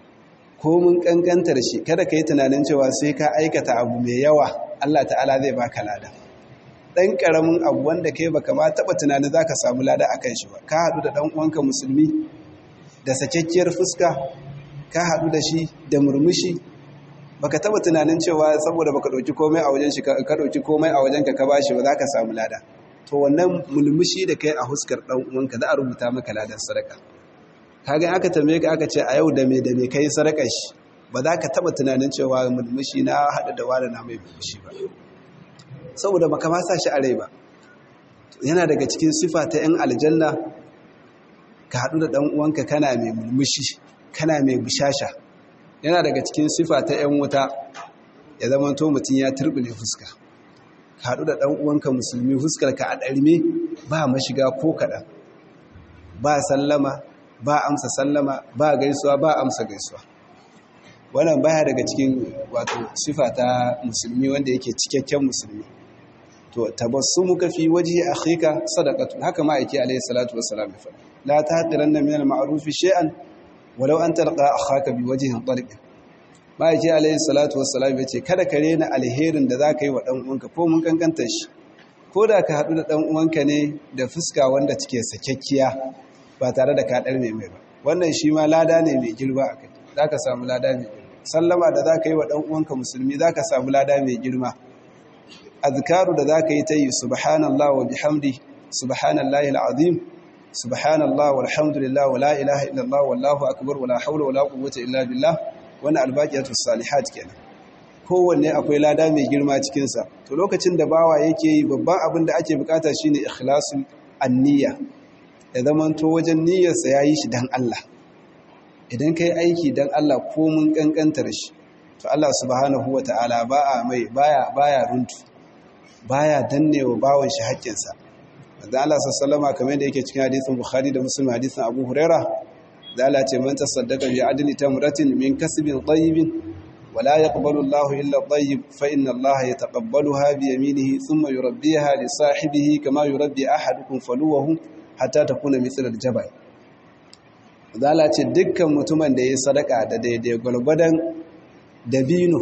ko mun kankantar shi kada ka yi tunanin cewa sai ka aikata abu mai yawa Allah ta'ala zai baka lada dan karamin abu wanda kai baka ma taba tunanin zaka samu lada akan shi ba ka hadu da dan uwanka musulmi da sakekkiyar fuska ka hadu da shi da murmushi baka taba tunanin cewa saboda baka dauki komai a wajen shi ka dauki komai a wajen ka ka bashi ba ka samu lada to wannan mulmushi da kai a huskar dan uwanka za a rubuta maka ladan sadaka kaga aka tambaye ka aka ce a yau da me da me kai sadaka shi ba za ka taba tunanin cewa mulmushi na hada da wani na mai mulmushi ba saboda baka ma sa shi a rai ba yana daga cikin sifa ta yan aljanna ka hadu da dan uwanka kana mai mulmushi kana mai bishasha yana daga cikin sifa ta 'yan wuta ya zama to mutum ya turbine fuska haɗu da ɗan uwanka musulmi fuskar ka a ɗarme ba mashiga ko kaɗan ba sallama ba amsa sallama ba gaisuwa ba amsa gaisuwa wannan baya daga cikin wato sifa ta musulmi wanda yake cikakken musulmi to tabassumuka fi wajhi akhika sadaqatu haka ma yake alayhi salatu wassalam ya faɗa la tahqiranna min al-ma'ruf shay'an walau an talqa akhaka bi wajhin tariq ma'aiki alayhi salatu wassalam yace kada ka rena alherin da zaka yi wa dan uwanka ko mun kankanta shi ko da ka hadu da dan uwanka ne da fuska wanda take sakekkiya ba tare da ka dar mai mai ba wannan shi ma lada ne mai girma akai zaka samu lada mai girma sallama da zaka yi wa dan uwanka musulmi zaka samu lada mai girma azkaru da zaka yi ta yi subhanallah wa bihamdi subhanallahi alazim subhanallah walhamdulillah wa la ilaha illallah wallahu akbar wa la hawla wa la quwwata illa billah wannan albaqiyatus salihat kenan kowanne akwai lada mai girma cikin sa to lokacin da bawa yake yi babban abin da ake bukata shine ikhlasul anniya ya zamanto wajen niyyarsa yayi shi dan Allah idan kai aiki dan Allah ko mun kankantar shi to Allah subhanahu wataala ba a mai baya baya runtu baya dannewa bawon shi haƙƙinsa da Allah sallama kamar da yake cikin hadisin Bukhari da Muslim hadisin Abu Huraira da Allah ce man tasaddaqa bi adli tamratin min kasbin tayyibin wa la yaqbalu Allahu illa tayyib fa inna Allah yataqabbaluha bi yaminihi thumma yurabbiha li sahibihi kama yurabbi ahadukum faluwahu hatta takuna mithla al-jabal da Allah ce dukkan mutumin da yayi sadaka da daidai gulgudan dabino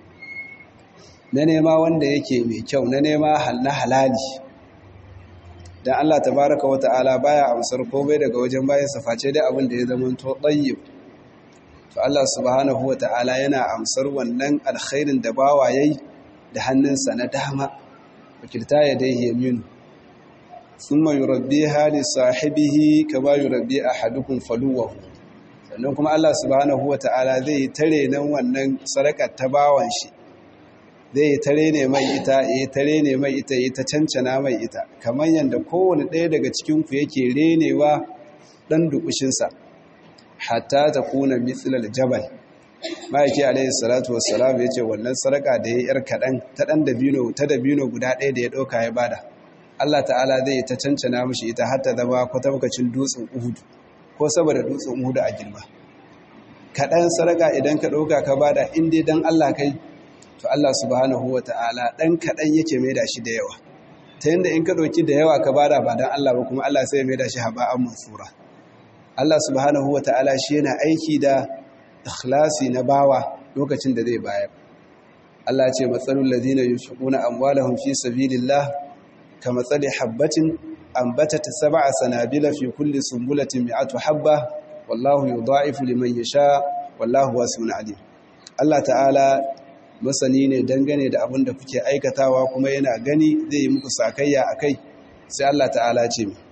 na nema wanda yake mai kyau na nema na halali dan Allah tabaraka wa ta'ala baya amsar komai daga wajen bayan sa face dai abin da ya zama to tayyib to Allah subhanahu wa ta'ala yana amsar wannan alkhairin da bawa yayi da hannunsa na dama wakilta ya dai yamin thumma yurabbiha li sahibihi kama yurabbi ahadukum faluwahu sannan kuma Allah subhanahu wa ta'ala zai tare nan wannan sadakar ta bawan shi zai tare ne mai ita ya tare ne mai ita ya ta cancana mai ita kamar yadda kowane ɗaya daga cikinku yake renewa ɗan dukushinsa hatta ta kuna mitsilal jabal ma'aiki alaihi salatu wassalam ya ce wannan sarƙa da ya yar kaɗan ta ɗan dabino ta dabino guda ɗaya da ya ɗauka ya bada Allah ta'ala zai ta cancana mashi ita har ta zama kwatankwacin dutsen uhudu ko saboda dutsen uhudu a girma kaɗan sarƙa idan ka ɗauka ka bada in dai don Allah kai to Allah subhanahu wa ta'ala ɗan kaɗan yake mai da shi da yawa ta yadda in ka ɗauki da yawa ka bada ba don Allah ba kuma Allah sai mai da shi haba'an mansura Allah subhanahu wa ta'ala shi yana aiki da ikhlasi na bawa lokacin da zai bayar Allah ce matsalul ladina yunfiquna amwalahum fi sabilillah ka matsali habbatin ambatat sab'a sanabila fi kulli sumbulatin mi'atu habba wallahu yudha'ifu liman yasha wallahu wasi'un alim Allah ta'ala masani ne dangane da abin da kuke aikatawa kuma yana gani zai yi muku sakayya a kai sai Allah ta'ala ce mi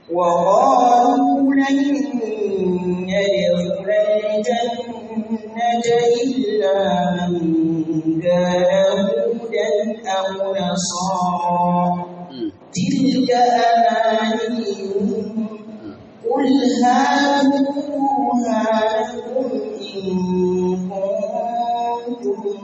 وقالوا لن يدخل الجنة إلا من كان هودا أو نصارى تلك أمانيهم قل هاتوا برهانكم إن كنتم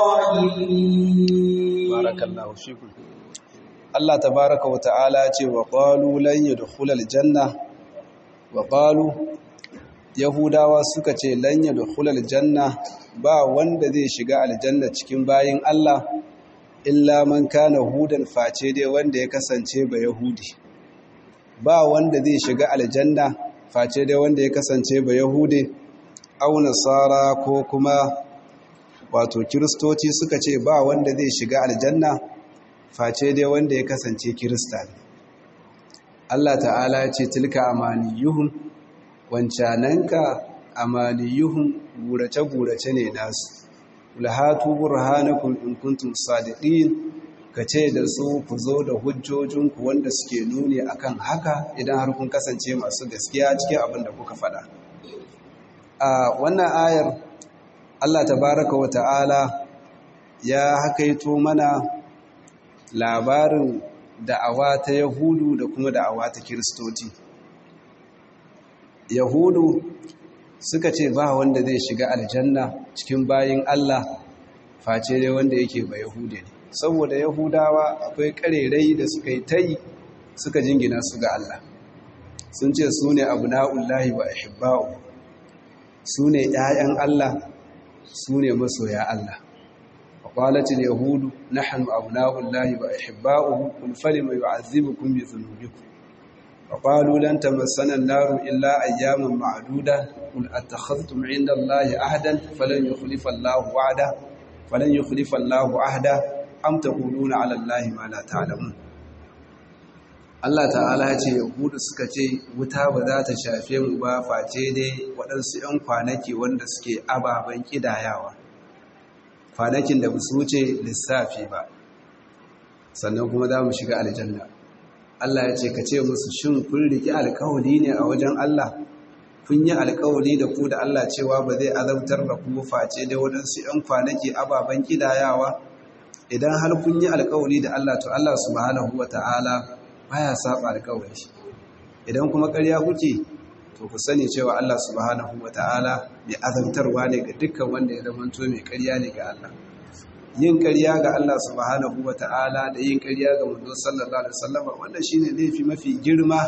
صادقين barakallahu fikum Allah tabaraka wa ta'ala ce wa qalu lan yadkhulal janna wa qalu yahudawa suka ce lan yadkhulal janna ba wanda zai shiga aljanna cikin bayin Allah illa man kana hudan face dai wanda ya kasance ba yahudi ba wanda zai shiga aljanna face dai wanda ya kasance ba yahudi au nasara ko kuma wato kiristoci suka ce ba wanda zai shiga aljanna face dai wanda ya kasance kirista ne Allah ta'ala ya ce tilka amaniyuhum wancananka amaniyuhum gurace-gurace ne nasu ulhatu burhanakum in kuntum sadiqin kace da su ku zo da hujjojinku wanda suke nuni akan haka idan har kun kasance masu gaskiya cikin abin da kuka faɗa a wannan ayar Allah tabaraka wa ta'ala ya hakaito mana labarin da'awa ta Yahudu da kuma da'awa ta Kiristoci. Yahudu suka ce ba wanda zai shiga aljanna cikin bayin Allah face dai wanda yake ba Yahude ne. Saboda Yahudawa akwai karerai da suka yi tai suka jingina su ga Allah. Sun ce su ne abu na'ullahi wa ahibba'u, su ne ‘ya'yan Allah su ne masoya Allah waƙwalatin yahudu na hannu abu na'ullahi ba a hibba'uhu kulfali mai yu'azzibukum bi zunubikum وقالوا لن تمسنا النار إلا أياما معدودة قل أتخذتم عند الله عهدا فلن يخلف الله وعده فلن يخلف الله عهده أم تقولون على الله ما لا تعلمون Allah ta'ala ya ce yahudu suka ce wuta ba za ta shafe mu ba face dai waɗansu 'yan kwanaki wanda suke ababen ƙidayawa kwanakin da su wuce lissafi ba sannan kuma za mu shiga aljanna Allah ya ce ka ce musu shin kun riki alkawari ne a wajen Allah kun yi alkawari da ku da Allah cewa ba zai azabtar da ku face da waɗansu 'yan kwanaki ababen kidayawa idan har kun yi alkawari da Allah to Allah subhanahu wata'ala baya saba alkawari idan kuma ƙarya kuke to ku sani cewa Allah subhanahu wata'ala mai azabtarwa ne ga dukkan wanda ya zamanto mai ƙarya ne ga Allah yin ƙarya ga Allah subhanahu wata'ala da yin ƙarya ga manzo sallallahu alaihi wasallam wanda shine laifi mafi girma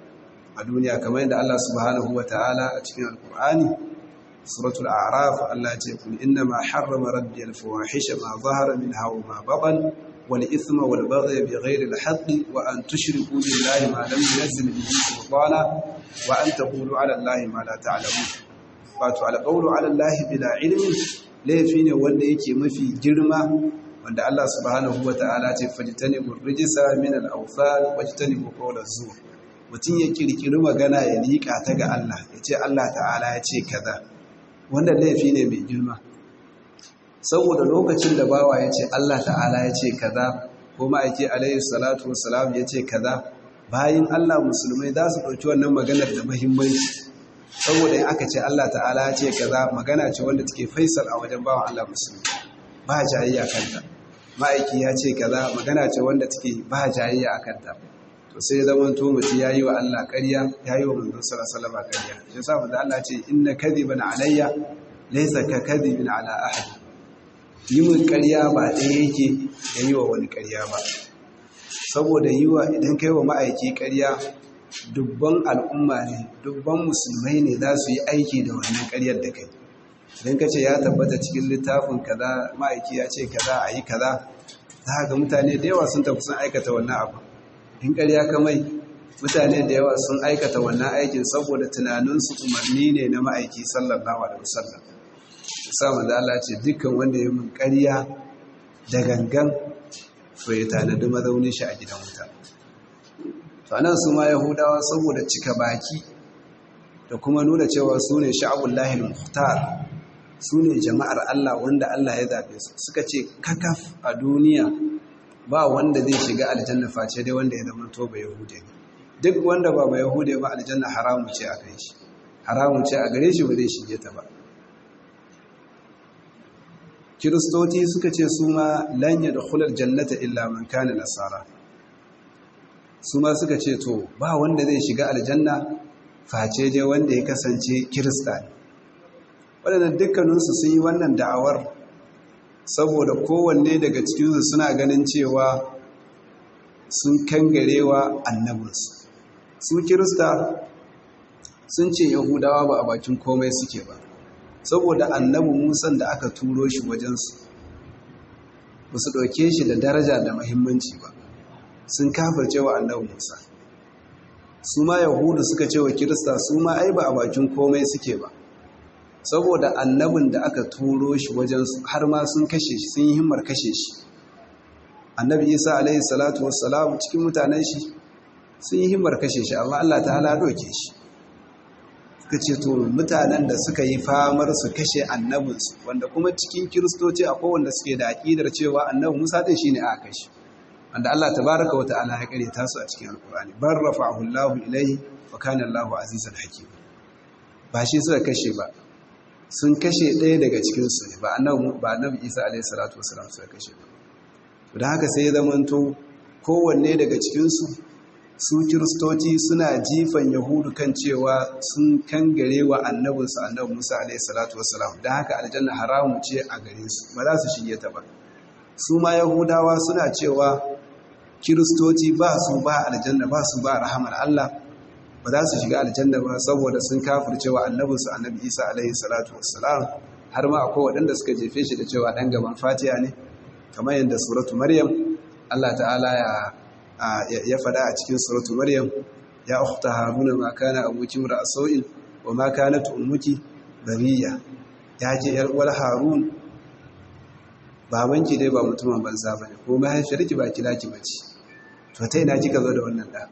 a duniya kamar yadda Allah subhanahu wata'ala a cikin alkur'ani suratul a'raf Allah ya ce kul inna ma harrama rabbi al-fawahisha ma zahara minha wa ma batan wal ithma wal baghy bighayri al-haqqi wa an tushriku billahi ma lam yunzil bihi sultana wa an taqulu 'ala allahi ma la ta'lamun wato al-qawlu 'ala allahi bila ilmin laifi ne wanda yake mafi girma wanda Allah subhanahu wata'ala ce fajtanibu rijsa min al-awthan wajtanibu qawla zur mutum ya kirkiri magana ya liƙa ta ga Allah ya ce Allah ta'ala ya ce kaza wanda laifi ne mai girma saboda lokacin da bawa ya ce Allah ta'ala ya ce kaza ko ma'aiki alayhi salatu wassalam ya ce kaza bayan Allah musulmai za su ɗauki wannan maganar da muhimmanci saboda in aka ce Allah ta'ala ya ce kaza magana ce wanda take faisal a wajen bawan Allah musulmi ba jayayya kanta ma'aiki ya ce kaza magana ce wanda take ba jayayya a kanta to sai zaman to mutum yayi wa Allah ƙarya yayi wa manzon sallallahu alaihi wasallam ƙarya shi yasa manzo Allah ce inna kadhiban alayya laysa ka kadhibin ala ahad yi min ƙarya ba ɗaya yake da yi wa wani ƙarya ba saboda yi wa idan kai wa ma'aiki ƙarya dubban al'umma ne dubban musulmai ne za su yi aiki da wannan ƙaryar da kai idan ka ce ya tabbata cikin littafin kaza ma'aiki ya ce kaza a yi kaza za ga mutane da yawa sun tafi sun aikata wannan abu in ƙarya kamai mutane da yawa sun aikata wannan aikin saboda tunaninsu umarni ne na ma'aiki sallallahu alaihi wasallam samun da Allah ce dukkan wanda ya mun ƙarya da gangan to ya tanadi mazaunin shi a gidan wuta to anan su ma yahudawa saboda cika baki da kuma nuna cewa su ne sha'abullahi al-muhtar su ne jama'ar Allah wanda Allah ya zaɓe su suka ce kakaf a duniya ba wanda zai shiga aljanna face dai wanda ya zama to ba yahude ne duk wanda ba ba yahude ba aljanna haramu ce a kai shi haramu ce a gare shi ba zai shige ta ba kiristoci suka ce su ma lan yadkhulul jannata illa man kana nasara su ma suka ce to ba wanda zai shiga aljanna face dai wanda ya kasance kirista ne waɗannan dukkaninsu sun yi wannan da'awar saboda kowanne daga cikinsu suna ganin cewa sun kangarewa annabinsu su kirista sun ce yahudawa ba a bakin komai suke ba saboda annabi musan da aka turo shi wajensu ba su ɗauke shi da daraja da mahimmanci ba sun kafirce wa annabi musa su ma yahudu suka ce wa kirista su ma ai ba a bakin komai suke ba saboda annabin da aka turo shi wajensu har ma sun kashe shi sun yi himmar kashe shi annabi isa alaihi salatu wassalam cikin mutanen shi sun yi himmar kashe shi amma allah ta'ala doke shi suka ce to mutanen da suka yi famar su kashe annabinsu wanda kuma cikin kiristoci akwai wanda suke da aƙidar cewa annabi musa ɗin shine aka kashe wanda allah tabaraka wa ta'ala ya kare tasu a cikin alkur'ani bar rafa'ahu allah ilayhi wa kana allah azizan hakim ba shi suka kashe ba sun kashe ɗaya daga cikinsu ne ba annabi isa alaihi salatu wasalam suka kashe ba da haka sai ya zamanto kowanne daga cikinsu su kiristoci suna jifan yahudu kan cewa sun kangare wa annabinsu annabi musa alaihi salatu wasalam da haka aljanna haramu ce a gare su ba za su shige ta ba su ma yahudawa suna cewa kiristoci ba su ba aljanna ba su ba rahamar allah ba za su shiga aljanna ba saboda sun kafircewa annabinsu annabi isa alaihi salatu wassalam har ma akwai waɗanda suka jefe shi da cewa ɗan gaban fatiya ne kamar yadda suratu maryam allah ta'ala ya ya faɗa a cikin suratu maryam ya ukhta haruna ma kana abuki mura sau'in wa ma kanat ummuki bariya ya ce yar uwar harun babanki dai ba mutumin banza bane ko mahaifiyarki ba kilaki bace to ta ina kika zo da wannan da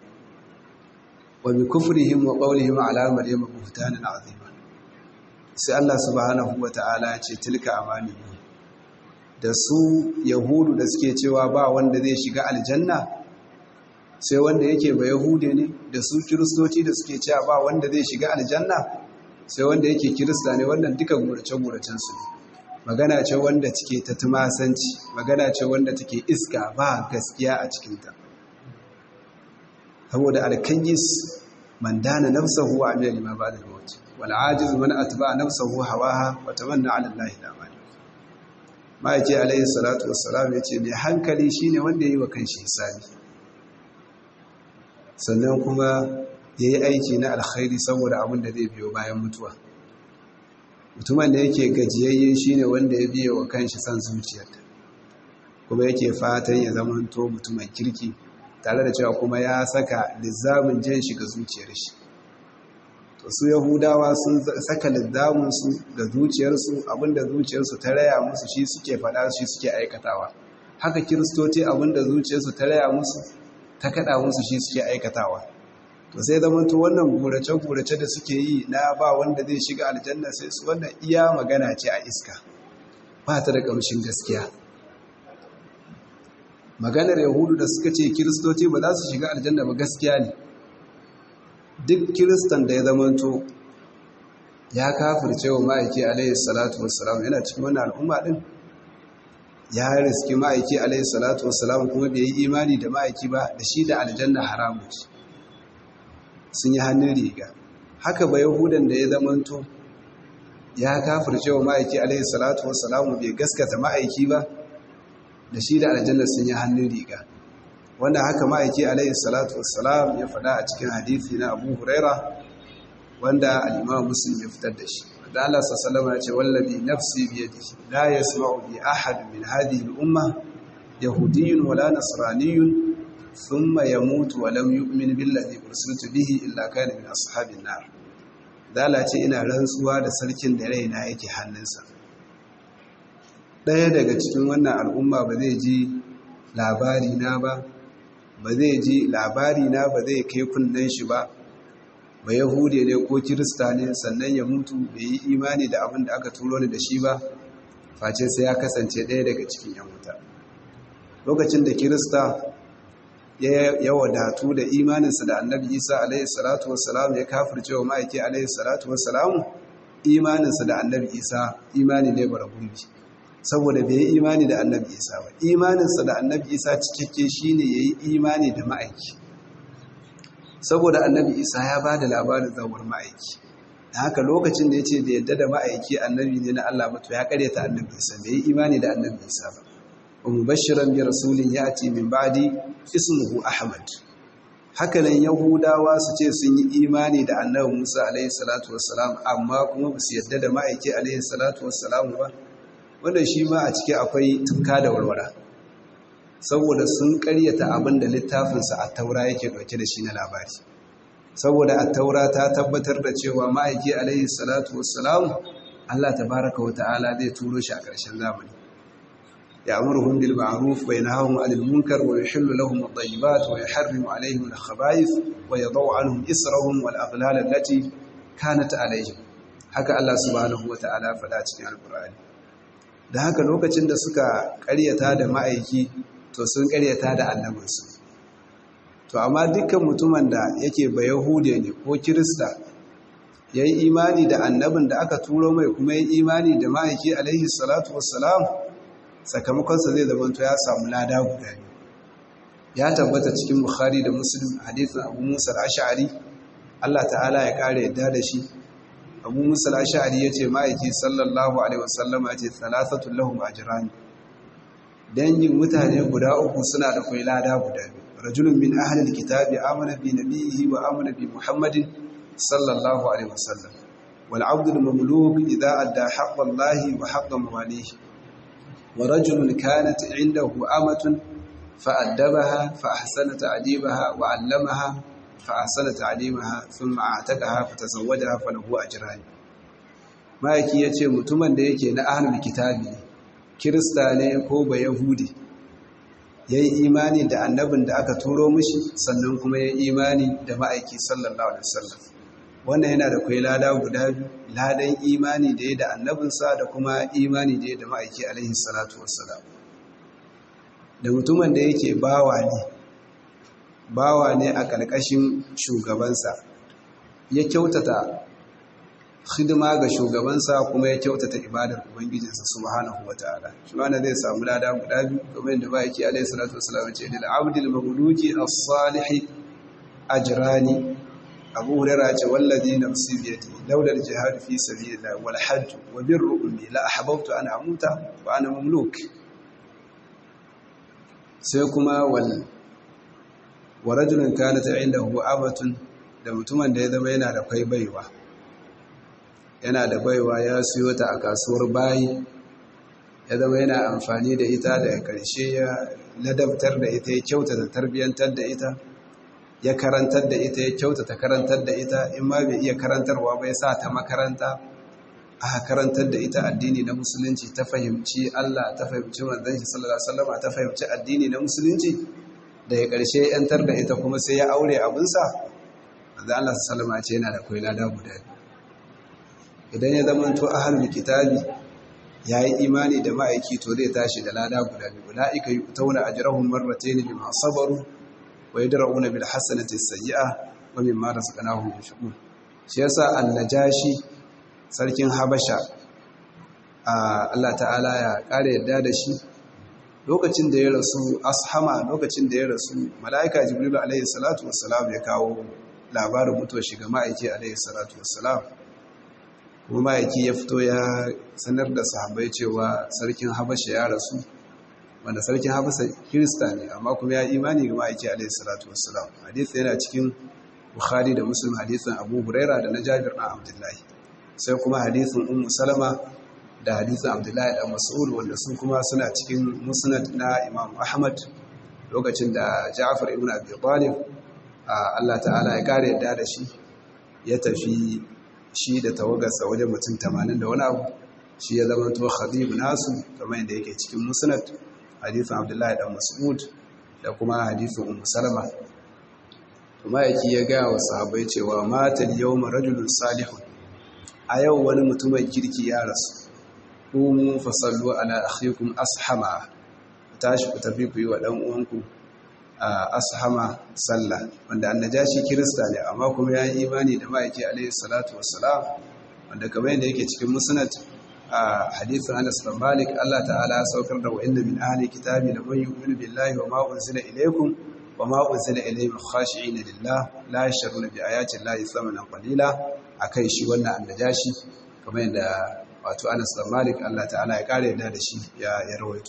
wa bi kufrihim wa qawlihim ala maryam buhtanan azima sai Allah subhanahu wata'ala ya ce tilka amani da su yahudu da suke cewa ba wanda zai shiga aljanna sai wanda yake ba yahude ne da su kiristoci da suke cewa ba wanda zai shiga aljanna sai wanda yake kirista ne wannan duka gurace-guracensu ne magana ce wanda take ta tumasanci magana ce wanda take iska ba gaskiya a cikinta saboda alkayis man dana nafsahu wa amila lima ba'da al-maut wal ajiz man atba'a nafsahu hawaha wa tamanna 'ala allahi al-amal ma'aiki alayhi salatu wassalam yace mai hankali shine wanda yayi wa kanshi hisabi sannan kuma yayi aiki na alkhairi saboda abin da zai biyo bayan mutuwa mutumin da yake gajiyayye shine wanda ya biye wa kanshi san zuciyarta kuma yake fatan ya zama to mutumin kirki tare da cewa kuma ya saka lizamin jan shi ga zuciyar shi to su yahudawa sun saka lizamin su ga zuciyarsu abinda zuciyarsu ta raya musu shi suke faɗa shi suke aikatawa haka kiristoci abinda zuciyarsu ta raya musu ta kada musu shi suke aikatawa to sai zama to wannan gurace-gurace da suke yi na ba wanda zai shiga aljanna sai su wannan iya magana ce a iska ba ta da ƙamshin gaskiya maganar yahudu da suka ce kiristoci ba za su shiga aljanna ba gaskiya ne duk kiristan da ya zamanto ya kafirce wa ma'aiki alayhi salatu wassalam yana cikin wannan al'umma din ya riski ma'aiki alayhi salatu wassalam kuma bai yi imani da ma'aiki ba da shi da aljanna haramu ce sun yi hannun riga haka ba yahudan da ya zamanto ya kafirce wa ma'aiki alayhi salatu wassalam bai gaskata ma'aiki ba da shi da aljanna sun yi hannun riga wanda haka ma'aiki alayhi salatu wassalam ya faɗa a cikin hadithi na abu huraira wanda al'imam muslim ya fitar da shi da Allah sallallahu ya ce wallabi nafsi bi yadihi la yasma'u bi ahad min hadhihi al-umma yahudiyyun wala nasraniyyun thumma yamutu wa lam yu'min billadhi ursiltu bihi illa kana min ashabin nar dala ce ina rantsuwa da sarkin da raina yake hannunsa ɗaya daga cikin wannan al'umma ba zai ji labari na ba ba zai ji labari na ba zai kai kunnen shi ba ba yahude ne ko kirista ne sannan ya mutu bai yi imani da abin da aka turo ni da shi ba face sai ya kasance ɗaya daga cikin yan wuta lokacin da kirista ya wadatu da imaninsa da annabi isa alaihi salatu wassalam ya kafirce wa ma'aiki alaihi salatu wassalam imaninsa da annabi isa imani ne bara gurbi saboda bai yi imani da annabi isa ba imaninsa da annabi isa cikakke shine ya yi imani da ma'aiki saboda annabi isa ya ba da labarin zawar ma'aiki da haka lokacin da ya ce da yadda da ma'aiki annabi ne na allah mato ya karyata annabi isa bai yi imani da annabi isa ba wa mubashiran bi rasulin yati min ba'di ismuhu ahmad hakanan yahudawa su ce sun yi imani da annabi musa alaihi salatu wassalam amma kuma ba su yadda da ma'aiki alaihi salatu wassalam ba wanda shi ma a ciki akwai tunka da warwara saboda sun karyata abin da littafinsa a taura yake dauke da shi na labari saboda a taura ta tabbatar da cewa ma'aiki alaihi salatu wassalam Allah tabaraka wa ta'ala zai turo shi a ƙarshen zamani يأمرهم بالمعروف وينهاهم عن المنكر ويحل لهم الطيبات ويحرم عليهم الخبائث ويضع عنهم إسرهم والأغلال التي كانت عليهم haka Allah subhanahu wata'ala faɗa cikin alkur'ani da haka lokacin da suka ƙaryata da ma'aiki to sun ƙaryata da annabinsu to amma dukkan mutumin da yake ba yahude ne ko kirista ya yi imani da annabin da aka turo mai kuma ya yi imani da ma'aiki alaihi salatu wassalam sakamakonsa zai zamanto ya samu lada guda biyu ya tabbata cikin bukhari da muslim hadithin abu musa al-ash'ari Allah ta'ala ya kare yadda da shi abu musa al-ash'ari yace ma'aiki sallallahu alaihi wasallam yace thalathatu lahum ajran dangin mutane guda uku suna da kai lada guda biyu rajulun min ahli al-kitabi amana bi nabiyhi wa amana bi muhammadin sallallahu alaihi wasallam wal 'abdu al-mamluk idha adda haqqa allahi wa haqqa mawalihi ورجل كانت عنده أمة فأدبها فأحسن تعذيبها وعلمها فأحسن تعليمها ثم أعتقها فتزوجها فله أجران ما yake yace mutumin da yake na ahlul kitabi kirista ne ko ba yahudi yayi imani da annabin da aka turo mishi sannan kuma yayi imani da ma'aiki sallallahu alaihi wasallam wannan yana da kai lada guda biyu ladan imani da ya da annabinsa da kuma imani da ya da ma'aiki alaihi salatu wassalam da mutumin da yake bawa ne bawa ne a ƙarƙashin shugabansa ya kyautata hidima ga shugabansa kuma ya kyautata ibadar ubangijinsa subhanahu wataala shi wanda zai samu lada guda biyu kamar yadda ba yake alaihi salatu wassalam ce lil abdil maghluki as-salih ajrani abu hurairah ce wallazi nafsi bi yadi laula al-jihad fi sabilillah wal hajj wa birru ummi la ahbabtu an amuta wa ana mamluk sai kuma wal wa rajulun kanat indahu abatun da mutumin da ya zama yana da kai baiwa yana da baiwa ya siyo ta a kasuwar bayi ya zama yana amfani da ita da ƙarshe ya ladabtar da ita ya kyautata tarbiyyantar da ita ya karantar da ita ya kyautata karantar da ita in ma bai iya karantarwa bai sa ta makaranta aka karantar da ita addini na musulunci ta fahimci Allah ta fahimci manzon shi sallallahu alaihi wasallam ta fahimci addini na musulunci da ya ƙarshe yantar da ita kuma sai ya aure abinsa manzon Allah sallallahu alaihi wasallam ce yana da koyi lada guda idan ya zama to ahlul kitabi yayi imani da ma'aiki to zai tashi da lada guda biyu ulaika yu'tawna ajrahum marratayn bima sabaru wa yadra'una bil hasanati sayyi'a wa mimma razaqnahum yunfiqun shi yasa annajashi sarkin habasha Allah ta'ala ya kare yadda da shi lokacin da ya rasu ashama lokacin da ya rasu mala'ika jibril alaihi salatu wassalam ya kawo labarin mutuwar shiga ma'aiki alaihi salatu wassalam kuma ma'aiki ya fito ya sanar da sahabbai cewa sarkin habasha ya rasu wanda sarkin habasha kirista ne amma kuma ya imani ga ma'aiki alaihi salatu wassalam hadisi yana cikin bukhari da muslim hadisin abu huraira da na jabir na abdullahi sai kuma hadisin ummu salama da hadisin abdullahi da mas'ud wanda sun kuma suna cikin musnad na imam ahmad lokacin da ja'far ibn abi talib Allah ta'ala ya kare yadda da shi ya tafi shi da tawagarsa wajen mutum tamanin da wani abu shi ya zama to khadib nasu kamar yadda yake cikin musnad hadisin abdullahi dan mas'ud da kuma hadisin ummu salama kuma yake ya ga wa sahabbai cewa matal yawma rajulun salihun a yau wani mutumin kirki ya rasu qumu fasallu ala akhikum ashama tashi ku tafi ku yi wa dan uwanku ashama sallah wanda annajashi kirista ne amma kuma ya yi imani da ma'aiki alaihi salatu wassalam wanda kamar yadda yake cikin musnad a hadithin Anas bin Malik Allah ta'ala saukar da wa'inna min ahli kitabi la man yu'minu billahi wa ma unzila ilaykum wa ma unzila ilayhim khashi'ina lillah la yashruna bi ayati llahi thamanan qalila akai shi wannan annajashi kamar yadda wato Anas bin Malik Allah ta'ala ya kare yadda da shi ya rawaito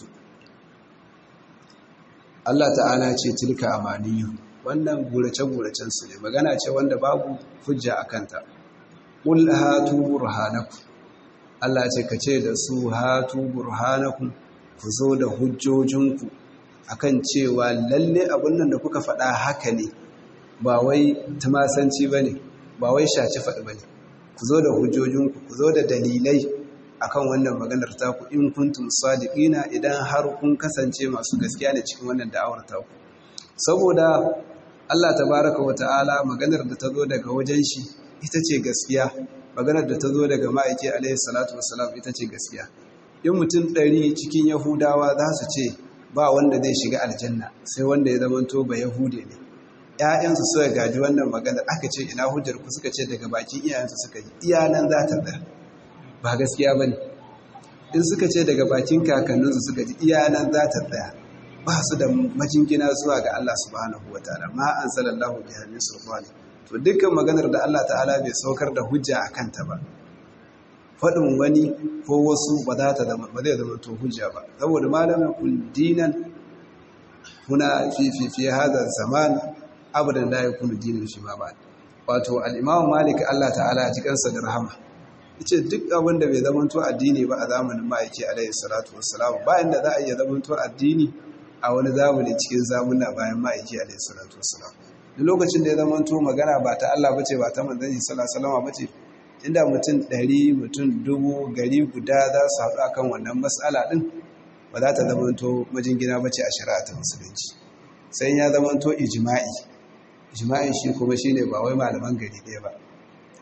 Allah ta'ala ce tilka amaniyu wannan gurace-guracen su ne magana ce wanda babu hujja a kanta ƙul hatu burhanaku Allah ce ka ce da su hatu burhanaku ku zo da hujjojinku akan cewa lalle abin nan da kuka faɗa haka ne ba wai tumasanci ba ne ba wai shaci faɗi ba ne ku zo da hujjojinku ku zo da dalilai akan wannan maganar taku in kuntum sadiqina idan har kun kasance masu gaskiya ne cikin wannan da'awar taku saboda Allah tabaraka wa ta'ala maganar da ta zo daga wajen shi ita ce gaskiya maganar da ta zo daga ma'aiki alaihi salatu wassalam ita ce gaskiya in mutum ɗari cikin yahudawa za su ce ba wanda zai shiga aljanna sai wanda ya zamanto ba yahude ne ‘ya'yansu suka gaji wannan maganar aka ce ina hujjar ku suka ce daga bakin iyayensu suka ji iyanan za ta tsaya ba gaskiya ba ne in suka ce daga bakin kakanninsu suka ji iyanan za ta tsaya ba su da majingina zuwa ga Allah subhanahu wa ta'ala ma an salallahu bi hannun sulfani to dukkan maganar da Allah ta'ala bai saukar da hujja a kanta ba faɗin wani ko wasu ba za ta zama ba zai zama to hujja ba saboda malamin kun dinan kuna fi fi fi hada zaman abadan la yakunu dinan shi ma ba wato al-imam malik Allah ta'ala ya ji kansa da rahama ce duk abin da bai zamanto addini ba a zamanin ma'aiki alaihi salatu wassalam bayan da za a iya zamanto addini a wani zamani cikin zamuna bayan ma'aiki alaihi salatu wassalam duk lokacin da ya zamanto magana ba ta Allah bace ba ta manzon shi sallallahu alaihi wasallam bace inda mutum ɗari mutum dubu gari guda za su haɗu akan wannan matsala ɗin ba za ta zamanto majingina bace a shari'a ta musulunci sai ya zamanto ijma'i ijma'in shi kuma shine ba wai malaman gari ɗaya ba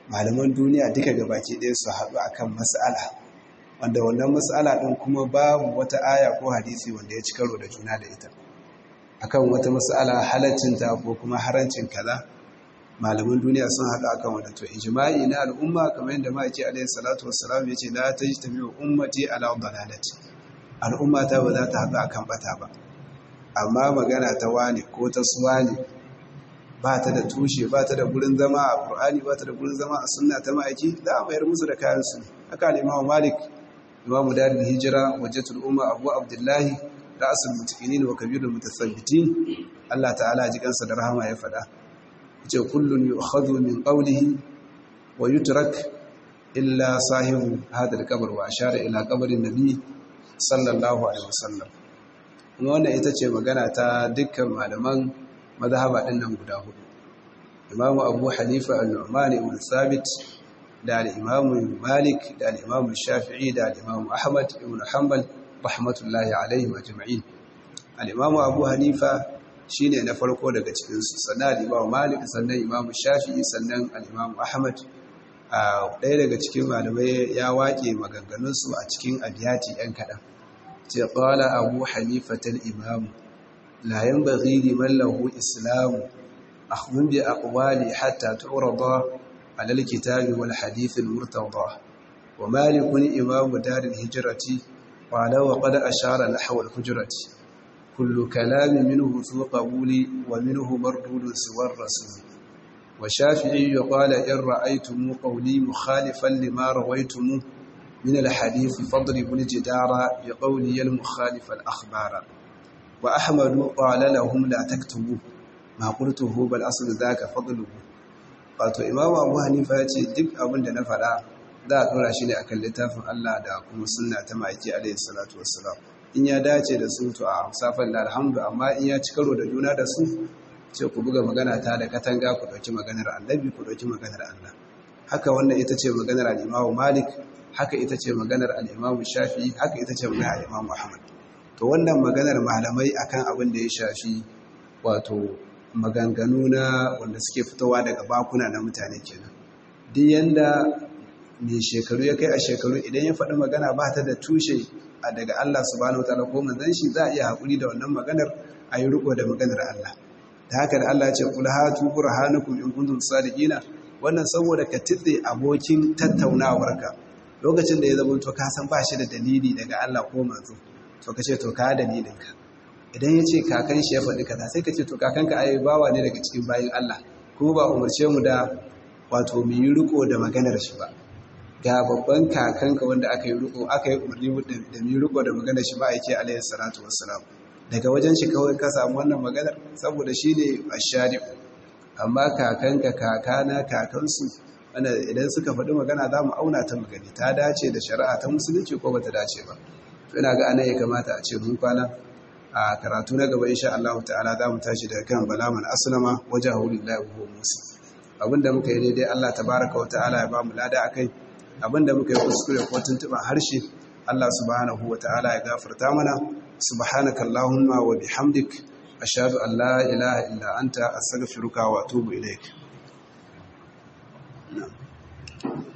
malaman duniya duka gabaki ɗaya su haɗu akan mas'ala wanda wannan mas'ala ɗin kuma babu wata aya ko hadisi wanda ya ci karo da juna da ita akan wata mas'ala halaccinta ko kuma harancin kaza malaman duniya sun haɗu akan wanda to ijma'i na al'umma kamar yadda ma'aiki alaihi salatu wassalam ya ce la tajtami'u ummati ala dalalati al'umma ta ba za ta haɗu akan bata ba amma magana ta wani ko ta suwani ba ta da tushe ba ta da gurin zama a Qur'ani ba ta da gurin zama a sunna ta ma'aiki za a mayar musu da kayan su haka ne Imam Malik Imam Darul Hijra Wajhatul Umma Abu Abdullahi ra'sul mutaqinin wa kabirul mutasabbitin Allah ta'ala ji kansa da rahama ya faɗa ce kullun yu'khadhu min qawlihi wa yutrak illa sahibu hadha al-qabr wa ashara ila qabrin nabi sallallahu alaihi wasallam kuma wannan ita ce magana ta dukkan malaman mazhaba din nan guda hudu imamu abu hanifa al-nu'man ibn thabit da al-imamu malik da al-imamu shafi'i da al-imamu ahmad ibn hanbal rahmatullahi alaihim ajma'in al-imamu abu hanifa shine na farko daga cikin su sannan al-imamu malik sannan imamu shafi'i sannan al-imamu ahmad a ɗaya daga cikin malamai ya waƙe maganganunsu a cikin abiyati ‘yan kaɗan ce ƙwala abu hanifatar imamu layan bari liman lahu islamu a bi aqwali hatta tu'rada ala alkitabi wal hadith almurtada wa malikun imamu daril hijrati qala wa qad ashara nahwa alhujrati kullu kalamin minhu su qabuli wa minhu mardudun suwar rasul وشافعي قال إن رأيتم قولي مخالفا لما رويتم من الحديث فاضربوا الجدار بقولي المخالف الأخبار وأحمد قال لهم لا تكتبوا ما قلته بل أصل ذاك فضله wato imamu abu hanifa ya ce duk abin da na faɗa za a ɗora shi ne akan littafin Allah da kuma sunna ta ma'aiki alaihi salatu wassalam in ya dace da su to a safan da alhamdu amma in ya ci karo da juna da su ce ku buga magana ta da katanga ku ɗauki maganar annabi ku ɗauki maganar Allah haka wannan ita ce maganar al'imamu malik haka ita ce maganar al'imamu shafi haka ita ce maganar al'imamu ahmad to wannan maganar malamai akan abin da ya shafi wato maganganu na wanda suke fitowa daga bakuna na mutane kenan duk yanda mai shekaru ya kai a shekaru idan ya faɗi magana ba ta da tushe a daga Allah subhanahu wa ta'ala ko manzon shi za a iya haƙuri da wannan maganar a yi riko da maganar Allah da haka da Allah ce kula hatu burhanukum in kuntum sadiqina wannan saboda ka titse abokin tattaunawarka lokacin da ya zama to ka san ba shi da dalili daga Allah ko manzo to ka ce to ka dalilinka idan ya ce kakan shi ya faɗi kaza sai ka ce to kakanka ai bawa ne daga cikin bayin Allah kuma ba umarce mu da wato mu yi riko da maganar shi ba ga babban kakanka wanda aka yi riko aka yi umarni da mu yi riko da maganar shi ba yake alaihi salatu wassalam daga wajen shi kawai ka samu wannan maganar saboda shi ne ashari amma kakanka kakana kakansu wanda idan suka faɗi magana za mu auna ta magani ta dace da shari'a ta musulunci ko bata dace ba to ina ga anan ya kamata a ce mun kwana a karatu na gaba insha Allah ta'ala za mu tashi daga kan balaman aslama wajahu lillahi wa musa abinda muka yi daidai Allah tabaraka wa ta'ala ya ba mu lada akai abinda muka yi kuskure ko tuntuban harshe Allah subhanahu wa ta'ala ya gafarta mana سبحانك اللهم وبحمدك أشهد أن لا إله إلا أنت أستغفرك وأتوب إليك نعم